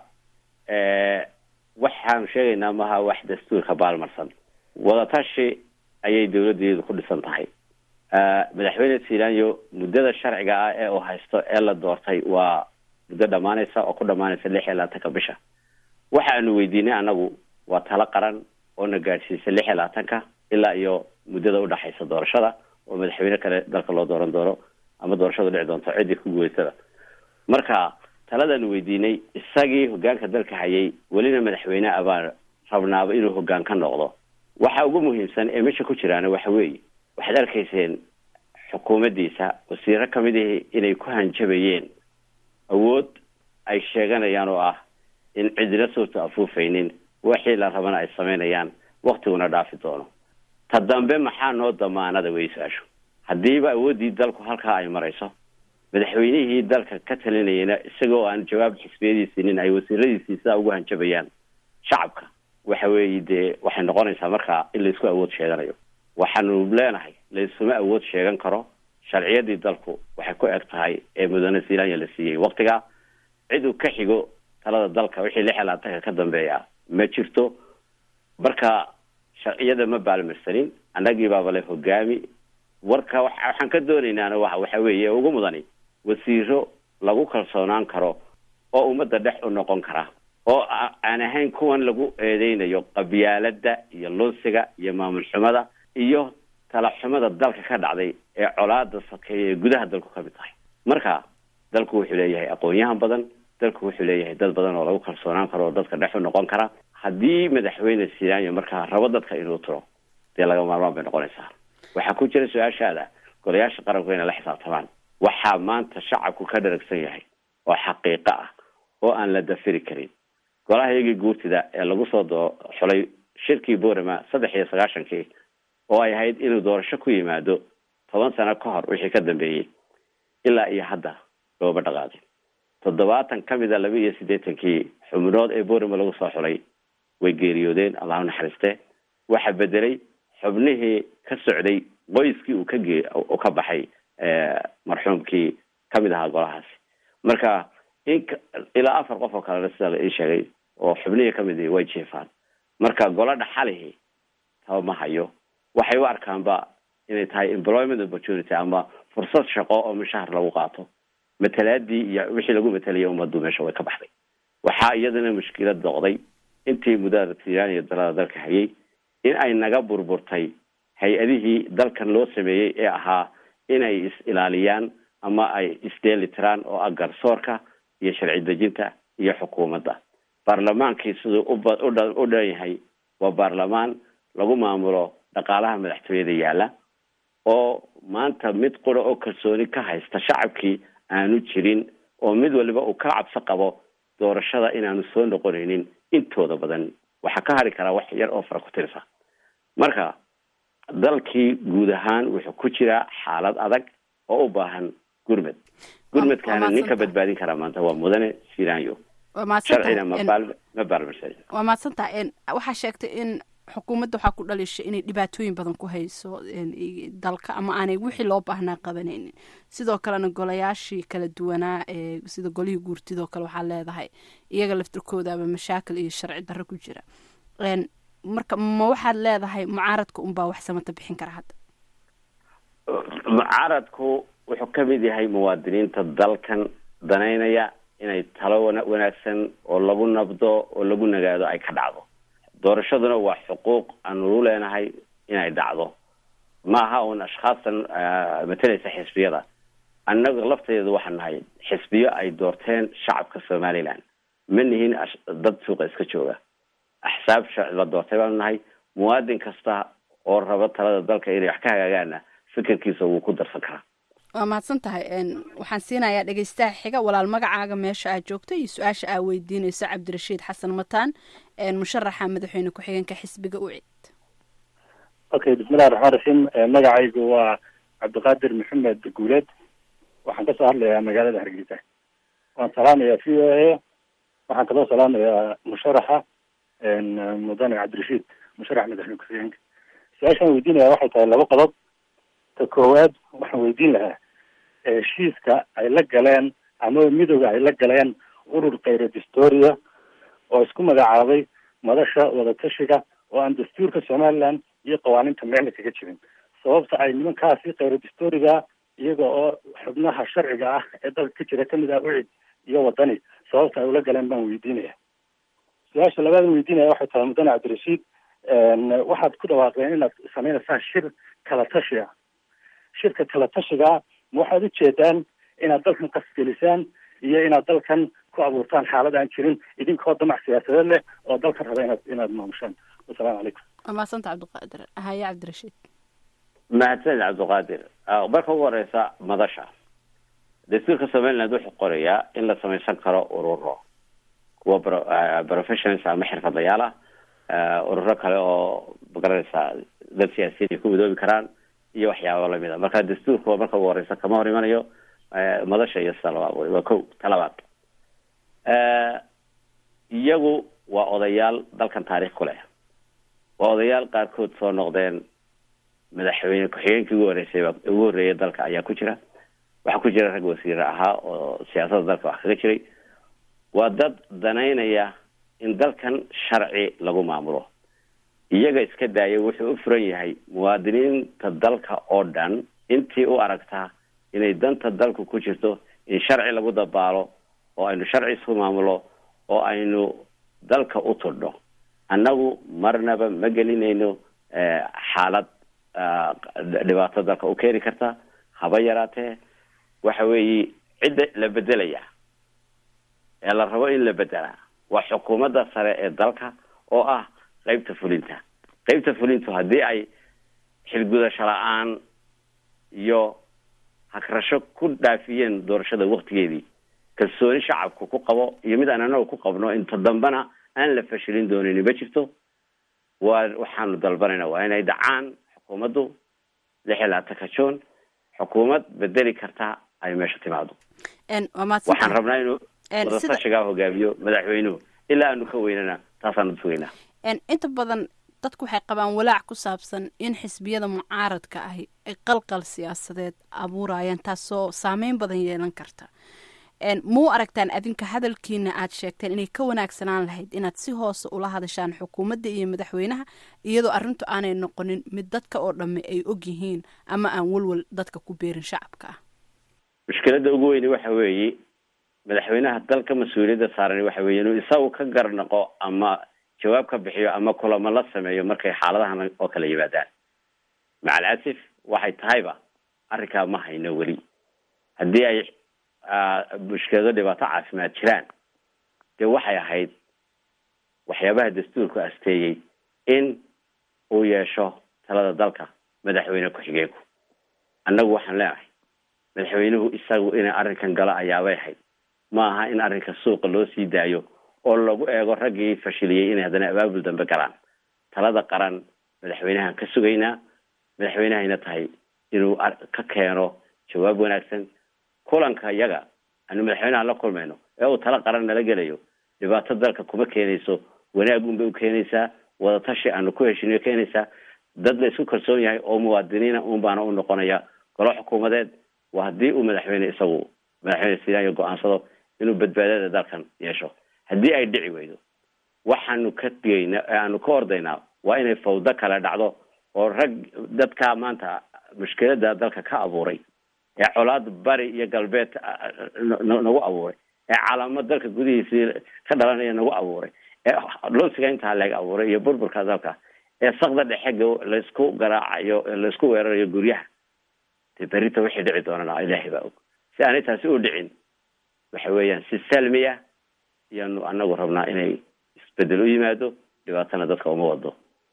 waxaanu sheegaynaa maha wax dastuurka baalmarsan wadatashi ayay dawladdeedu ku dhisan tahay madaxweyne silanyo muddada sharciga ah ee uu haysto ee la doortay waa muddo dhamaanaysa oo ku dhamaanaysa lix iyo labaatanka bisha waxaanu weydiinay anagu waa talo qaran oo na gaadhsiisay lix iyo labaatanka ilaa iyo muddada udhaxaysa doorashada oo madaxweyne kale dalka loo dooran doono ama doorashadu dhici doonto ciddii ku guuleysada marka taladaanu weydiinay isagii hogaanka dalka hayay welina madaxweyne abaan rabnaaba inuu hogaan ka noqdo waxa ugu muhiimsan ee meesha ku jiraana waxa weeye waxaad arkayseen xukuumaddiisa wasiiro kamid ihi inay ku hanjabayeen awood ay sheeganayaan oo ah in cidina suurta afuufaynin wixii la rabana ay samaynayaan waktiguna dhaafi doono ta dambe maxaa noo damaanada weysaasho haddiiba awooddii dalku halkaa ay marayso madaxweynihii dalka ka talinayana isagoo aan jawaab xisbiyadiisiinin ay wasiiradiisii sidaa ugu hanjabayaan shacabka waxa weeye dee waxay noqonaysaa markaa in laysku awood sheeganayo waxaanu leenahay laysuma awood sheegan karo sharciyadii dalku waxay ku eg tahay ee mudane zealandia la siiyey waktiga cid uu ka xigo talada dalka wixii lix iyo labaatanka ka dambeeya ma jirto marka sharciyada ma baalmarsanin annagii baaba le hogaami warka waxaan ka doonaynaana wa waxa weeye ugu mudani wasiiro lagu kalsoonaan karo oo ummadda dhex u noqon kara oo aan ahayn kuwan lagu eedeynayo qabyaalada iyo lunsiga iyo maamul xumada iyo talaxumada dalka ka dhacday ee colaada sakeeya ee gudaha dalku ka mid tahay marka dalku wuxuu leeyahay aqoon-yahan badan dalku wuxuu leeyahay dad badan oo lagu kalsoonaan karo oo dadka dhex u noqon kara haddii madaxweyne silaanya markaa rabo dadka inuu tiro dee laga maarmaan bay noqonaysaa waxaa ku jira su-aashaada golayaasha qaranku inay la xisaabtamaan waxaa maanta shacabku ka dharagsan yahay oo xaqiiqo ah oo aan la dafiri karin golaha iyagii guurtida ee lagu soo doo xulay shirkii borama saddex iyo sagaashankii oo ay ahayd inuu doorasho ku yimaado toban sano ka hor wixii ka dambeeyey ilaa iyo hadda looma dhaqaaqin toddobaatan ka mid a laba iyo siddeetankii xubnood ee borama lagu soo xulay way geeriyoodeen allahu naxariiste waxaa bedelay xubnihii ka socday qoyskii uu ka gee uu ka baxay marxuumkii kamid ahaa golahaasi marka in ilaa afar qof oo kalena sida la ii sheegay oo xubnihii kamid ihi way jiefaan marka golo dhaxalihi taba ma hayo waxay u arkaanba inay tahay employment opportunity ama fursad shaqo oo mushahar lagu qaato matalaadii iyo wixii lagu matalayay ummaddu meesha way ka baxday waxaa iyadana mushkilad noqday intii muddada tiiraan iyo dalada dalka hayay in ay naga burburtay hay-adihii dalkan loo sameeyey ee ahaa inay is ilaaliyaan ama ay isdheelitiraan oo ah garsoorka iyo sharci dejinta iyo xukuumadda baarlamaankii siduu u dhan yahay waa baarlamaan lagu maamulo dhaqaalaha madaxtooyada yaalla oo maanta mid qura oo kalsooni ka haysta shacabkii aanu jirin oo mid waliba uu ka cabso qabo doorashada inaanu soo noqonaynin intooda badan waxaa ka hari karaa wax yar oo fara ku tirsa marka dalkii guud ahaan wuxuu ku jiraa xaalad adag oo u baahan gurmed gurmedkaana ninka badbaadin karaa maanta waa mudane siranyo sharcina mabaal ma baalmarsan waa mahadsantaha waxaa sheegtay in xukuumadda waxaa ku dhalishay inay dhibaatooyin badan ku hayso dalka ama aanay wixii loo baahnaa qabanaynin sidoo kalena golayaashii kala duwanaa ee sida golihii guurtidoo kale waxaa leedahay iyaga laftirkooda ama mashaakil iyo sharci darro ku jira marka ma waxaad leedahay mucaaradka unbaa wax samata bixin kara hadda mucaaradku wuxuu kamid yahay muwaadiniinta dalkan danaynaya inay talo wanaagsan oo lagu nabdo oo lagu nagaado ay ka dhacdo doorashaduna waa xuquuq aanu leenahay inay dhacdo ma aha un ashkhaastan matalaysa xisbiyada annaga lafteedu waxaan nahay xisbiyo ay doorteen shacabka somaliland ma nihin dad suuqa iska jooga axsaab la doortay baanu nahay muwaadin kasta oo raba talada dalka inay wax ka hagaagaana fikirkiisa wuu ku darsan karaa waa mahadsan tahay waxaan siinayaa dhegeystaha xiga walaal magacaaga meesha aad joogto iyo su-aasha aa weydiinayso cabdirashiid xasan mataan musharaxa madaxweyne ku-xigeenka xisbiga ucid okay bismillahi raxmaan raxiim magacaygu waa cabdiqaadir maxamed guuleed waxaan kasoo hadlayaa magaalada hargeysa waan salaamayaa v o a waxaan kaloo salaamayaa musharaxa mudane cabdirashiid musharax madaxweyne ku-xigeenka su-aashaan weydiinaya waxay tahay laba qodob ta koowaad waxaan weydiin lahaa heshiiska ay la galeen ama midooda ay la galeen urur khayra distoria oo isku magacaabay madasha wadatashiga oo aan dastuurka somaliland iyo qawaaninta meelna kaga jirin sababta ay nimankaasi khayra distoriga iyaga oo xubnaha sharciga ah ee dalka ka jira kamid ah ucid iyo wadani sababta ay ula galeen baan weydiinaya su-aasha labaadan weydiinaya waxay tahay mudane cabdirashiid waxaad ku dhawaaqdeen inaad sameynaysaan shir kala tashi ah shirka kala tashigaa ma waxaad ujeedaan inaad dalkan qasgelisaan iyo inaad dalkan ku abuurtaan xaalad aan jirin idinkoo damac siyaasadeed leh oo dalkan raba inaad inaad maamushaan wasalaamu calaykum waa mahadsanta cabdiqaadir haye cabdirashiid mahadsanid cabdiqaadir marka ugu horeysa madasha dastuurka somaliland wuxuu qorayaa in la samaysan karo ururo kuwa professionals ama xirfadlayaal ah ururo kale oo magaranaysa dad siyaasiyiin ay ku midoobi karaan iyo waxyaaba lamid a marka dastuurka marka ugu horeysa kama hor imanayo madasha iyo sida loo abuuray waa ko talabaad iyagu waa odayaal dalkan taariikh ku leh waa odayaal qaarkood soo noqdeen madaxweyne ku-xigeenkii ugu horeysay ugu horreeyay dalka ayaa ku jira waxaa ku jira rag wasiire ahaa oo siyaasadda dalka wax kaga jiray waa dad danaynaya in dalkan sharci lagu maamulo iyaga iska daaya wuxuu u furan yahay muwaadiniinta dalka oo dhan intii u aragtaa inay danta dalku ku jirto in sharci lagu dabaalo oo aynu sharci isku maamulo oo aynu dalka u tudhno annagu marnaba ma gelinayno xaalad dhibaato dalka u keeni karta haba yaraatee waxa weeye cidda la bedelaya ee la rabo in la bedelaa waa xukuumadda sare ee dalka oo ah qeybta fulinta qeybta fulintu haddii ay xilgudasho la-aan iyo hagrasho ku dhaafiyeen doorashada waktigeedii kalsooni shacabku ku qabo iyo mid aan anagu ku qabno inta dambena aan la fashilin doonin ma jirto waa waxaanu dalbanayna waa inay dhacaan xukuumaddu lix iyo labaatanka juun xukuumad bedeli karta ay meesha timaado waxaan rabnaa inuu wadatashigaa hogaamiyo madaxweynuhu ilaa aanu ka weynana taasaanu sugaynaa inta badan dadku waxay qabaan walaac ku saabsan in xisbiyada mucaaradka ahi ay qalqal siyaasadeed abuurayaan taasoo saameyn badan yeelan karta mau aragtaan adinka hadalkiina aad sheegteen inay ka wanaagsanaan lahayd inaad si hoose ula hadashaan xukuumadda iyo madaxweynaha iyadoo arrintu aanay noqonin mid dadka oo dhamme ay og yihiin ama aan walwal dadka ku beerin shacabka ah mushkiladda ugu weyni waxa weeye madaxweynaha dalka mas-uuliyadda saaran waxa weeye inuu isagu ka garnaqo ama jawaab ka bixiyo ama kulamo la sameeyo markay xaaladahan oo kala yimaadaan macal asif waxay tahayba arrinkaa ma hayno weli haddii ay mushkilado dhibaato caafimaad jiraan dee waxay ahayd waxyaabaha dastuurku asteeyey in uu yeesho talada dalka madaxweyne ku-xigeenku annagu waxaan leenahay madaxweynuhu isagu inay arrinkan galo ayaabay ahayd ma aha in arrinka suuqa loo sii daayo oo lagu eego raggii fashiliyey inay haddana abaabul dambe galaan talada qaran madaxweynahan ka sugaynaa madaxweynehayna tahay inuu ka keeno jawaab wanaagsan kulanka iyaga aanu madaxweynaha la kulmayno ee uu tala qaran nala gelayo dhibaato dalka kuma keenayso wanaag unbay u keenaysaa wadatashi aanu ku heshiniyo keenaysaa dad la isku kalsoon yahay oo muwaadiniina un baana u noqonaya golo xukuumadeed waa haddii uu madaxweyne isagu madaxweyne sidaanyo go-aansado inuu badbaadada dalkan yeesho haddii ay dhici weydo waxaanu ka digayna aanu ka ordaynaa waa inay fawdo kale dhacdo oo rag dadka maanta mushkilada dalka ka abuuray ee colaad bari iyo galbeed nagu abuuray ee calaamad dalka gudihiisii ka dhalanaya nagu abuuray ee lunsiga intaa laga abuuray iyo burburka dalka ee sakda dhexe laysku garaacayo laysku weerarayo guryaha dee berita wixii dhici doonana ilaahay baa og si aanay taasi u dhicin waxa weeyaan si salmiya iyaanu anagu rabnaa inay isbedel u yimaado dhibaatana dadka uma wado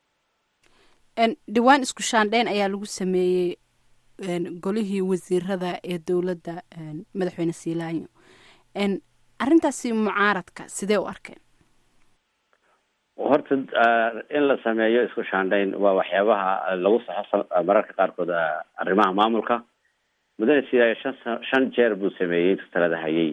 dhawaan isku shaandheyn ayaa lagu sameeyey golihii wasiirada ee dowladda madaxweyne siilaanyo arrintaasi mucaaradka sidee u arkeen horta in la sameeyo isku shaandhayn waa waxyaabaha lagu saxo mararka qaarkood arrimaha maamulka mudane siilaanyo shan shan jeer buu sameeyey intuu talada hayay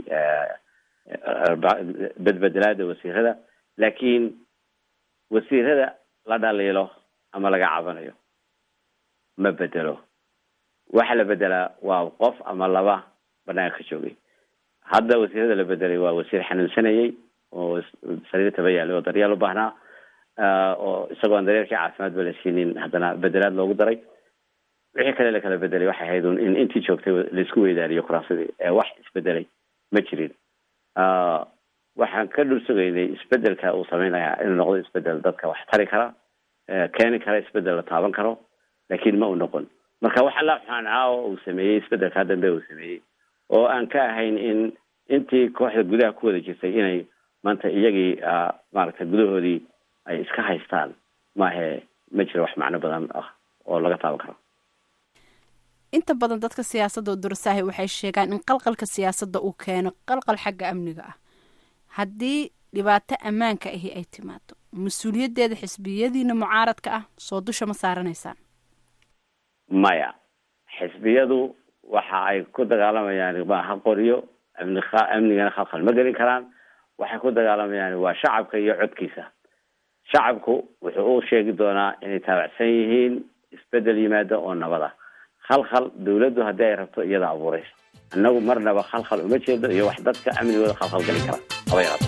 bedbedelaada wasiirada laakiin wasiirada la dhaliilo ama laga cabanayo ma bedelo waxa la bedelaa waa qof ama laba banaanka ka joogay hadda wasiirada la bedelay waa wasiir xanuunsanayay oo sariir taba yaalay oo daryeel u baahnaa oo isagoo aan daryeelkii caafimaad ba la siinin haddana bedelaad loogu daray wixii kale la kala bedelay waxay ahayd in intii joogtay laisku weydaariyo kuraasadii wax isbedelay ma jirin waxaan ka dhul sugaynay isbedelka uu sameynaya inuu noqdo isbedel dadka wax tari kara keeni kara isbedel la taaban karo laakiin ma u noqon marka waxa la xunaanaa oo uu sameeyey isbedelkaa dambe uu sameeyey oo aan ka ahayn in intii kooxda gudaha ku wada jirtay inay maanta iyagii maaragtay gudahoodii ay iska haystaan maahe ma jiro wax macno badan ah oo laga taaban karo inta badan dadka siyaasadda oo durasaahi waxay sheegaan in qalqalka siyaasadda uu keeno qalqal xagga amniga ah haddii dhibaato ammaanka ahi ay timaado mas-uuliyaddeeda xisbiyadiina mucaaradka ah soo dusha ma saaranaysaan maya xisbiyadu waxa ay ku dagaalamayaan maaha qoryo amni amnigana khalkhal ma gelin karaan waxay ku dagaalamayaan waa shacabka iyo codkiisa shacabku wuxuu u sheegi doonaa inay taabacsan yihiin isbedel yimaada oo nabada khalkhal dawladdu haddii ay rabto iyada abuuraysa annagu marnaba khalkhal uma jeedo iyo wax dadka amnigooda khalkhal gelin kara haba yaraato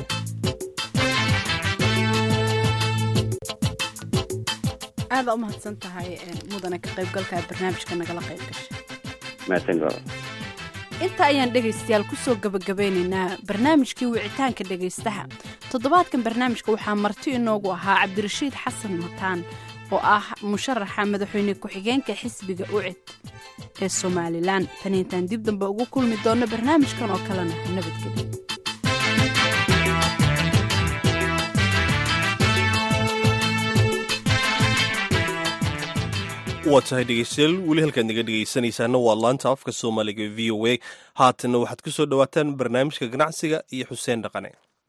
aada u mahadsan tahay mudane ka qaybgalka barnaamijka nagala qayb gashay mahadsan goro inta ayaan dhegaystayaal kusoo gabagabeynaynaa barnaamijkii wicitaanka dhegaystaha toddobaadkan barnaamijka waxaa marti inoogu ahaa cabdirashiid xasan mataan oo ah musharaxa madaxweyne ku-xigeenka xisbiga ucid ee somalilan tan intaan dib dambe ugu kulmi doonno barnaamijkan oo kalena nabadgelyo waa tahay dhegeystayaal weli halkaad naga dhegeysanaysaana waa laanta afka soomaaliga v o a haatanna waxaad ku soo dhowaataan barnaamijka ganacsiga iyo xuseen dhaqane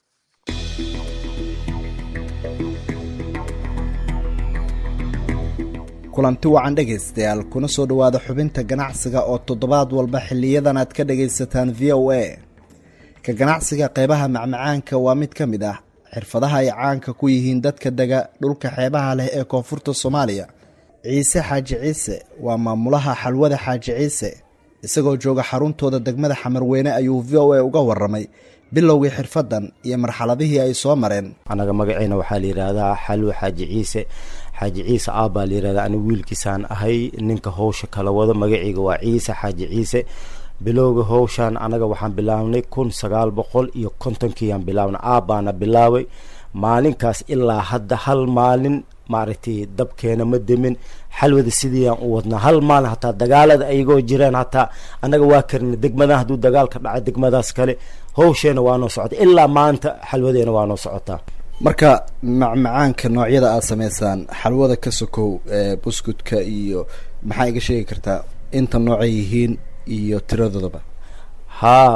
kulanti wacan dhegaystayaal kuna soo dhowaada xubinta ganacsiga oo toddobaad walba xiliyadan aad ka dhagaysataan v o a ka ganacsiga qeybaha macmacaanka waa mid ka mid ah xirfadaha ay caanka ku yihiin dadka dega dhulka xeebaha leh ee koonfurta soomaaliya ciise xaaji ciise waa maamulaha xalwada xaaji ciise isagoo jooga xaruntooda degmada xamarweyne ayuu v o a uga waramay bilowgii xirfadan iyo marxaladihii ay soo mareen anaga magaceena waxaa la yidhaahdaa xalwo xaaji ciise xaaji ciise aabbaa la yidhahdaa aniga wiilkiisaan ahay ninka howsha kala wado magaceyga waa ciise xaaji ciise bilowga howshaan anaga waxaan bilaabnay kun sagaal boqol iyo kontonkiiyaan bilaabnay aabbaana bilaabay maalinkaas ilaa hadda hal maalin maaragtay dabkeena ma demin xalwada sidiiaan u wadnaa hal maalin hataa dagaalada ayagoo jireen hataa annaga waa karina degmadan hadduu dagaalka dhaca degmadaas kale howsheena waa noo socota ilaa maanta xalwadeena waa noo socotaa marka macmacaanka noocyada aad sameysaan xalwada ka sokow buskudka iyo maxaa iga sheegi kartaa inta noocay yihiin iyo tiradoodaba haa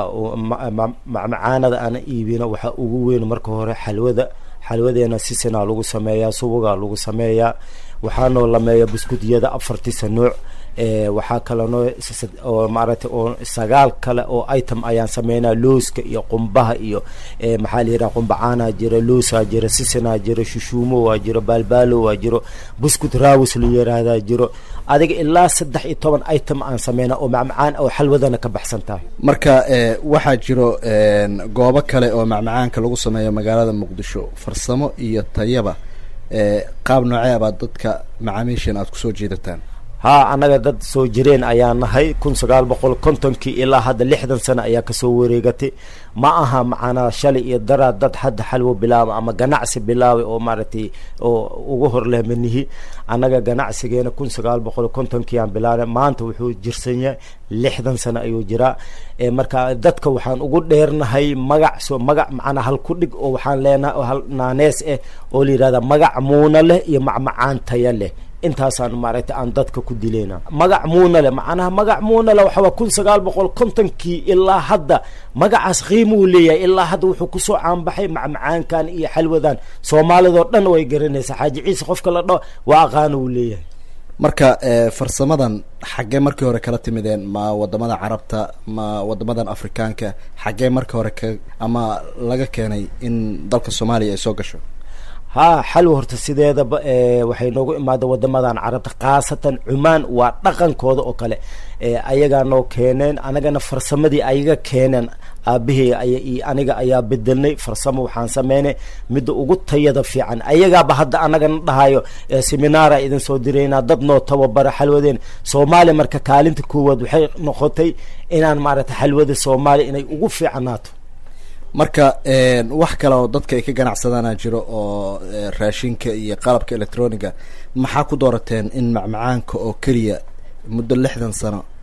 macmacaanada ana iibino waxaa ugu weyn marka hore xalwada xalwadeena sisinaa lagu sameeyaa subugaa lagu sameeyaa waxaa noo lameeya buskudyada afartisa nooc waxaa kale noo oo maaragtay oo sagaal kale oo item ayaan sameynaa looska iyo qumbaha iyo maxaa la yidhaha qumbacaanaa jira loosaa jira sisinaa jira shushuumo waa jiro baalbaalo waa jiro buskud raawis la yiraahdaa jiro adiga ilaa saddex iyo toban item aan sameynaa oo macmacaan oo xalwadana ka baxsan tahay marka waxaa jiro goobo kale oo macmacaanka lagu sameeyo magaalada muqdisho farsamo iyo tayaba qaab noocee abaad dadka macaamiishan aad kusoo jeedataan haa annaga dad soo jireen ayaa nahay kun sagaal boqol kontonkii ilaa hadda lixdan sano ayaa kasoo wareegatay ma aha macanaa shalay iyo daraa dad hadda xalwo bilaaba ama ganacsi bilaabay oo maaragtay oo ugu horleemanihi annaga ganacsigeena kun sagaal boqol kontonkii aan bilaabnay maanta wuxuu jirsan yahay lixdan sano ayuu jiraa marka dadka waxaan ugu dheernahay magac so magac macnaa hal ku dhig oo waxaan leenahay hal naanees ah oo la yihahda magac muuna leh iyo macmacaan taya leh intaasaan maaragtay aan dadka ku dileyna magac muuna leh macnaha magac muuna leh waxawaa kun sagaal boqol kontonkii ilaa hadda magacaas qiimuu leeyahay ilaa hadda wuxuu kusoo caanbaxay macmacaankan iyo xalwadan soomaalidoo dhan way garanaysaa xaaji ciise qofka la dhaho waa aqaana uu leeyahay marka farsamadan xaggee markii hore kala timideen ma wadamada carabta ma wadamadan afrikaanka xaggee markii hore ka ama laga keenay in dalka soomaaliya ay soo gasho haa xalwa horta sideedaba waxay noogu imaada wadamadan carabta khaasatan cumaan waa dhaqankooda oo kale ayagaa noo keeneen anagana farsamadii ayaga keeneen aabahey iyo aniga ayaa bedelnay farsamo waxaan sameynay midda ugu tayada fiican ayagaaba hadda anagana dhahayo seminaara idin soo diraynaa dad noo tababara xalwadeen soomaaliya marka kaalinta koowaad waxay noqotay inaan maaragtay xalwada soomaaliya inay ugu fiicnaato marka wax kale oo dadka ay ka ganacsadaana jiro oo raashinka iyo qalabka electroniga maxaa ku doorateen in macmacaanka oo keliya muddo lixdan sano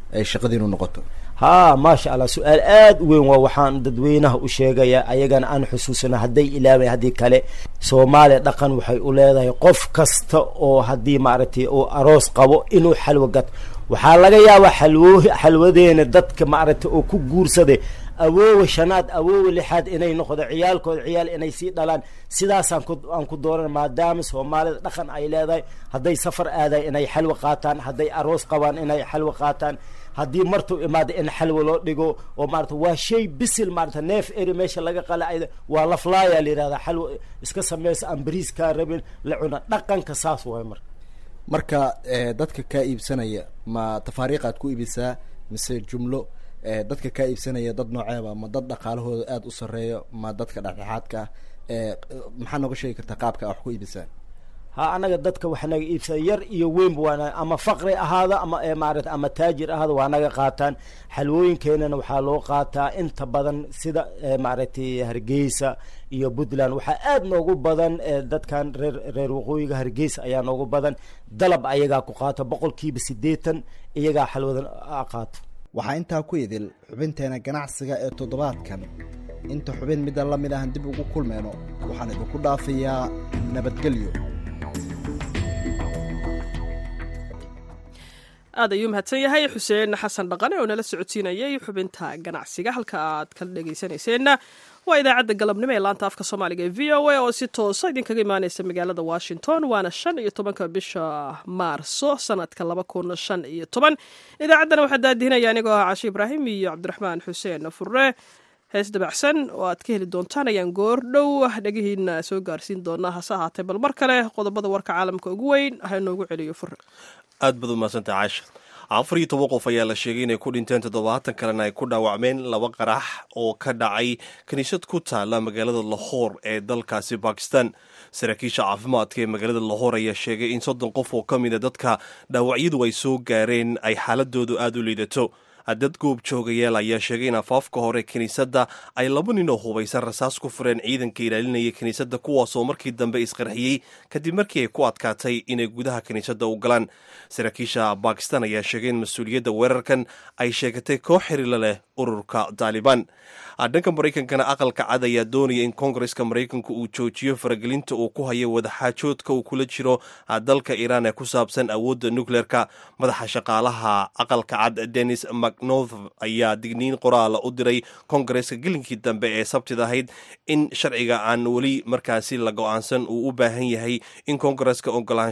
ay shaqadiinu noqoto haa maasha allah su-aal aada u weyn waa waxaan dadweynaha u sheegaya ayagana aan xusuusana hadday ilaaway haddii kale soomaaliya dhaqan waxay u leedahay qof kasta oo haddii maaragtay uu aroos qabo inuu xalwo gato waxaa laga yaabaa xalwo xalwadeena dadka maaragtay oo ku guursaday awoowa shanaad awoowa lixaad inay noqdo ciyaalkooda ciyaal inay sii dhalaan sidaasaan ku aan ku dooran maadaama soomaalida dhaqan ay leedahay hadday safar aaday inay xalwo qaataan hadday aroos qabaan inay xalwo qaataan haddii martuu imaado in xalwo loo dhigo oo maarata waa shay bisil maarata neef eri meesha laga qala ay waa laflaaya la yihahdaa xalwo iska sameysa aan bariiskaa rabin la cuna dhaqanka saas waay marka marka dadka kaa iibsanaya ma tafaariiqaad ku iibisaa mise jumlo dadka kaa iibsanaya dad nooceeba ma dad dhaqaalahooda aada u sareeyo ma dadka dhexdhexaadka ah maxaa nooga sheegi kartaa qaabka a wax ku iibisaan ha anaga dadka waxa naga iibsada yar iyo weynba waana ama faqri ahaada ama maarata ama taajir ahaada waa naga qaataan xalwooyinkeenana waxaa loo qaataa inta badan sida maaragtay hargeysa iyo puntland waxaa aada noogu badan dadkan reer reer waqooyiga hargeysa ayaa noogu badan dalab ayagaa ku qaato boqolkiiba siddeetan iyagaa xalwada qaato waxaa intaa ku idil xubinteena ganacsiga ee toddobaadkan inta xubin midda la mid ahan dib ugu kulmeyno waxaan idinku dhaafayaa nabadgelyo aad ayuu mahadsan yahay xuseen xasan dhaqane oo nala socodsiinayay xubinta ganacsiga halka aad kala dhegaysanayseena waa idaacadda galabnimo ee laanta afka soomaaliga ee v o a oo si toosa idinkaga imaaneysa magaalada washington waana shan iyo tobanka bisha maarso sanadka laba kun shan iyo toban idaacaddana waxaa daadihinaya anigoo ah cashe ibraahim iyo cabdiraxmaan xuseen furre hees dabacsan oo aad ka heli doontaan ayaan goor dhow dhegihiina soo gaarsiin doonaa hase ahaatee bal mar kale qodobada warka caalamka ugu weyn ha inoogu celiyo furre aad baad umahadsantah caasha afar iyo toban qof ayaa la sheegay inay ku dhinteen toddobaatan kalena ay ku dhaawacmeen laba qarax oo ka dhacay kiniisad ku taala magaalada lahoor ee dalkaasi bakistan saraakiisha caafimaadka ee magaalada lahoor ayaa sheegay in soddon qof oo ka mida dadka dhaawacyadu ay soo gaareen ay xaaladoodu aada u liidato dad goob joogayaal ayaa sheegay in afaafka hore kiniisadda ay laba nin oo hubaysan rasaas ku fureen ciidanka ilaalinaya kiniisadda kuwaasoo markii dambe isqarxiyey kadib markii ay ku adkaatay inay gudaha kiniisadda u galaan saraakiisha bakistan ayaa sheegay in mas-uuliyadda weerarkan ay sheegatay koox xiriila leh ururka taalibaan dhanka maraykankana aqalka cad ayaa doonaya in koongareska maraykanka uu joojiyo faragelinta uu ku hayo wadaxaajoodka uu kula jiro dalka iiraan ee ku saabsan awoodda nukleerka madaxa shaqaalaha aqalka cad denis macnorth ayaa digniin qoraala u diray koongareska gelinkii dambe ee sabtid ahayd in sharciga aan weli markaasi la go-aansan uu u baahan yahay in koongareska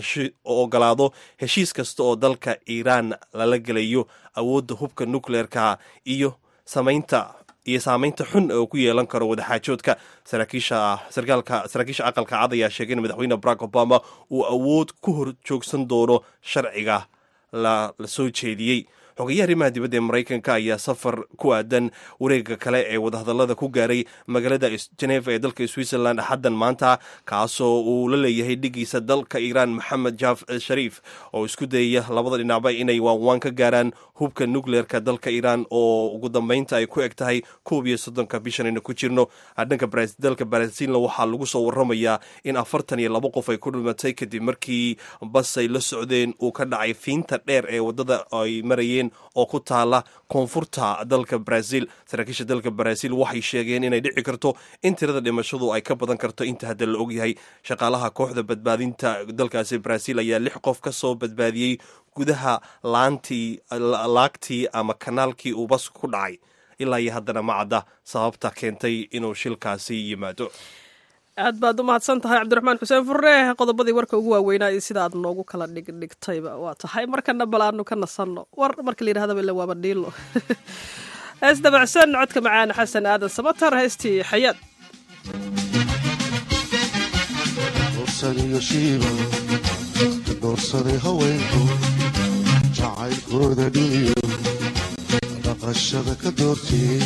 ogolaado heshiis kasta oo dalka iiraan lala gelayo awoodda hubka nukleerka iyo samaynta iyo saameynta xun oo ku yeelan karo wadaxaajoodka saraakiisha sarkaalka saraakiisha aqalka cad ayaa sheegay in madaxweyne barack obama uu awood ku hor joogsan doono sharciga la la soo jeediyey xogeyaha arrimaha dibadda ee maraykanka ayaa safar ku aadan wareega kale ee wadahadallada ku gaaray magaalada geneva ee dalka switzerland axaddan maanta kaasoo uu la leeyahay dhigiisa dalka iiraan maxamed jaaf shariif oo isku dayaya labada dhinacba inay waanwaan ka gaaraan hubka nukleerka dalka iiraan oo ugu dambeynta ay ku eg tahay koob iyo soddonka bishanayna ku jirno dhanka dalka baraasiilna waxaa lagu soo waramayaa in afartan iyo labo qof ay ku dhimatay kadib markii basay la socdeen uu ka dhacay fiinta dheer ee waddada ay marayeen oo ku taala koonfurta dalka brazil saraakiisha dalka brazil waxay sheegeen inay dhici karto in tirada dhimashadu ay ka badan karto inta hadda la ogyahay shaqaalaha kooxda badbaadinta dalkaasi brazil ayaa lix qof ka soo badbaadiyey gudaha laantii laagtii ama kanaalkii uu basku ku dhacay ilaa iyo haddana ma cadda sababta keentay inuu shilkaasi yimaado aad baad u mahadsan tahay cabdiraxmaan xuseen furre qodobadii warka ugu waaweynaa iyo sida aad noogu kala dhigdhigtayba waa tahay markana bal aanu ka nasanno war marka la yidhahdaba ila waaba dhiilo hees dabacsan codka macaan xasan aadan samatar heestii xayaad doorsaday haweenku jacaylkooda dhiniyo dhaqashada ka doortiyey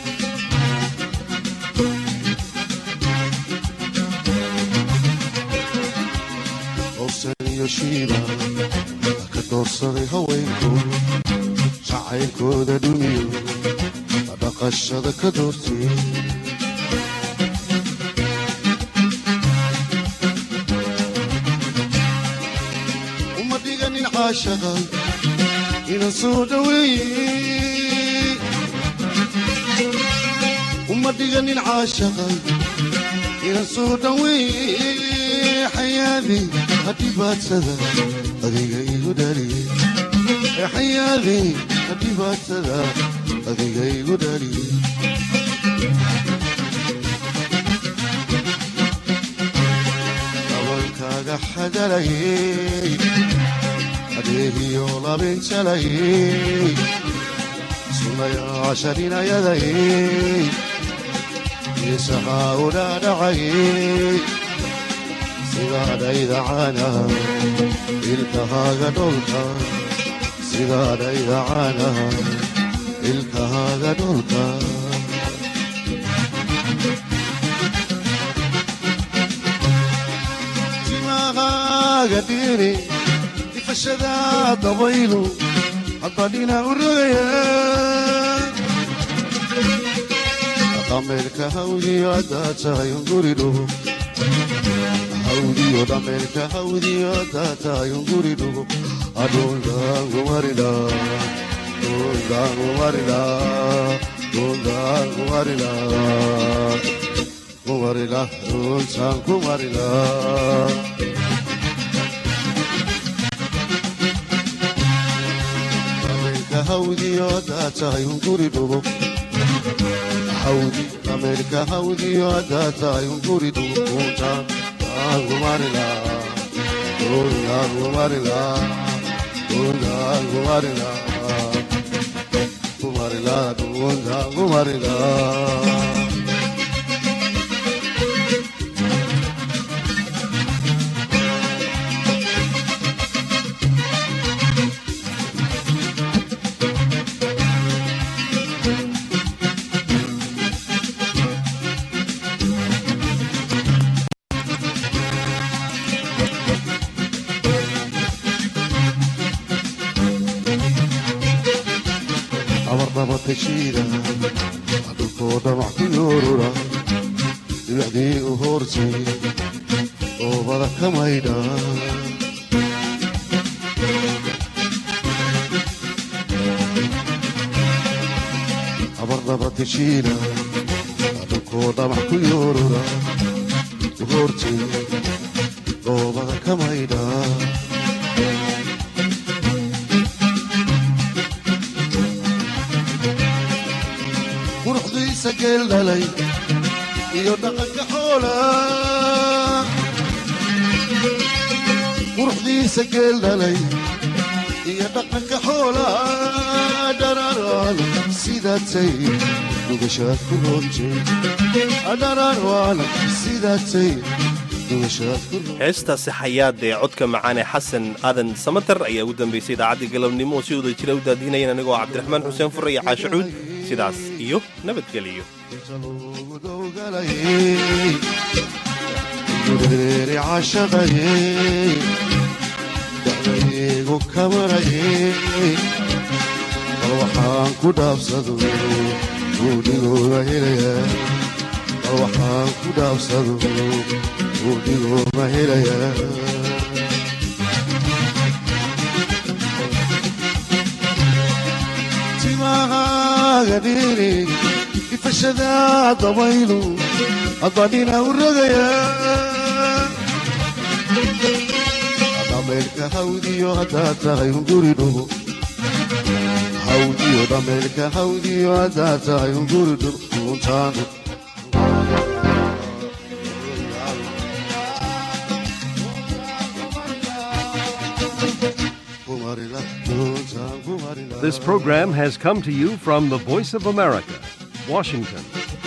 shiiba ka doorsaday haweenku jacaylkooda dhuniyo dhaqashada ka doortiyey uma dhiganin caashaqa inan soo dhaweeye uma dhiganin caashaqay inan soo dhaweeye xayaadi hadhibaadsada adiga igu dhaliye xayaadi hadhibaadsada adiga igu dhaliye dabalkaaga xadalayey adeegiyo labinjalayey sunayaashaninayadayey isahaa udhaadhacayey sidaadhaydacana ilkahaaga dholka sidaadhaydacana ilkahaaga dholka timahaaga dhiri ifashada dabaylu haddadhina u rogaya dhameerka hawdiyo haddaad tahay unguri dhugo hawdiyo dhameerka hawdiyo haddaad tahay unguri dhugo adhundaangumarida dhundaangumarida dhundaangumarida kumarila dhuntaan kumarila dhameerka hawdiyo haddaad tahay unguri dhugo hawdi dhameerka hawdiyo haddaad tahay unguri dhugo dhuntaan kumarila dhuntaan kumarila dhuntaan kumarila kumarila dhuntaan kumarila abarnabatashiida dhulkoo dhamac ku yoorura dhibicdii u hoortay oobada ka maydha abarnabatashiida dhulkoo dhamac ku yoorura u hoortay oobada ka maydha quruxdiisa geel dhalay iyo dhaqanka xoola quruxdiisa geel dhalay iyo dhaqanka xoola dhararaan sidaatay dhugashaad ku roontay dhararaan sidaatay dhugashaad ku heestaasi xayaad ee codka macaan ee xasan aadan samater ayaa ugu dambaysay idaacaddii galabnimo oo si wada jira u daadinayeen anigoo cabdiraxmaan xuseen fure iyo caashacuud sidaas iyo nabadgeliyo gureeri cashaqayey dacdaygu kamarayey bal waxaan ku dhaabsado buudhigooga helayaa bal waxaan ku dhaabsado buudhigooga helayaa timahaaga dhiri ifashada dabaylu adbadhina u rogaya dhameelka hawdiyo haddaad tahay unguri dhugo hawdiyo dhameelka hawdiyo haddaad tahay unguri dhugo dhuuntaanu This program has come to you from the Voice of America, Washington.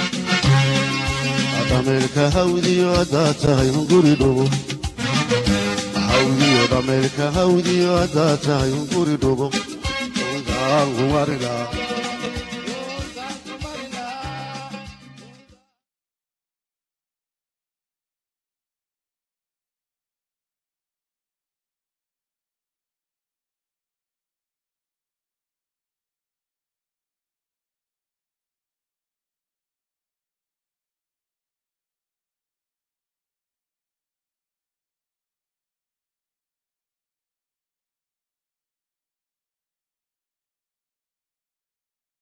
dhameelka hawdiyo haddaad tahay unguri dhugo hawdiyo dhameelka hawdiyo haddaad tahay unguri dhugo dhuuntaan kumarila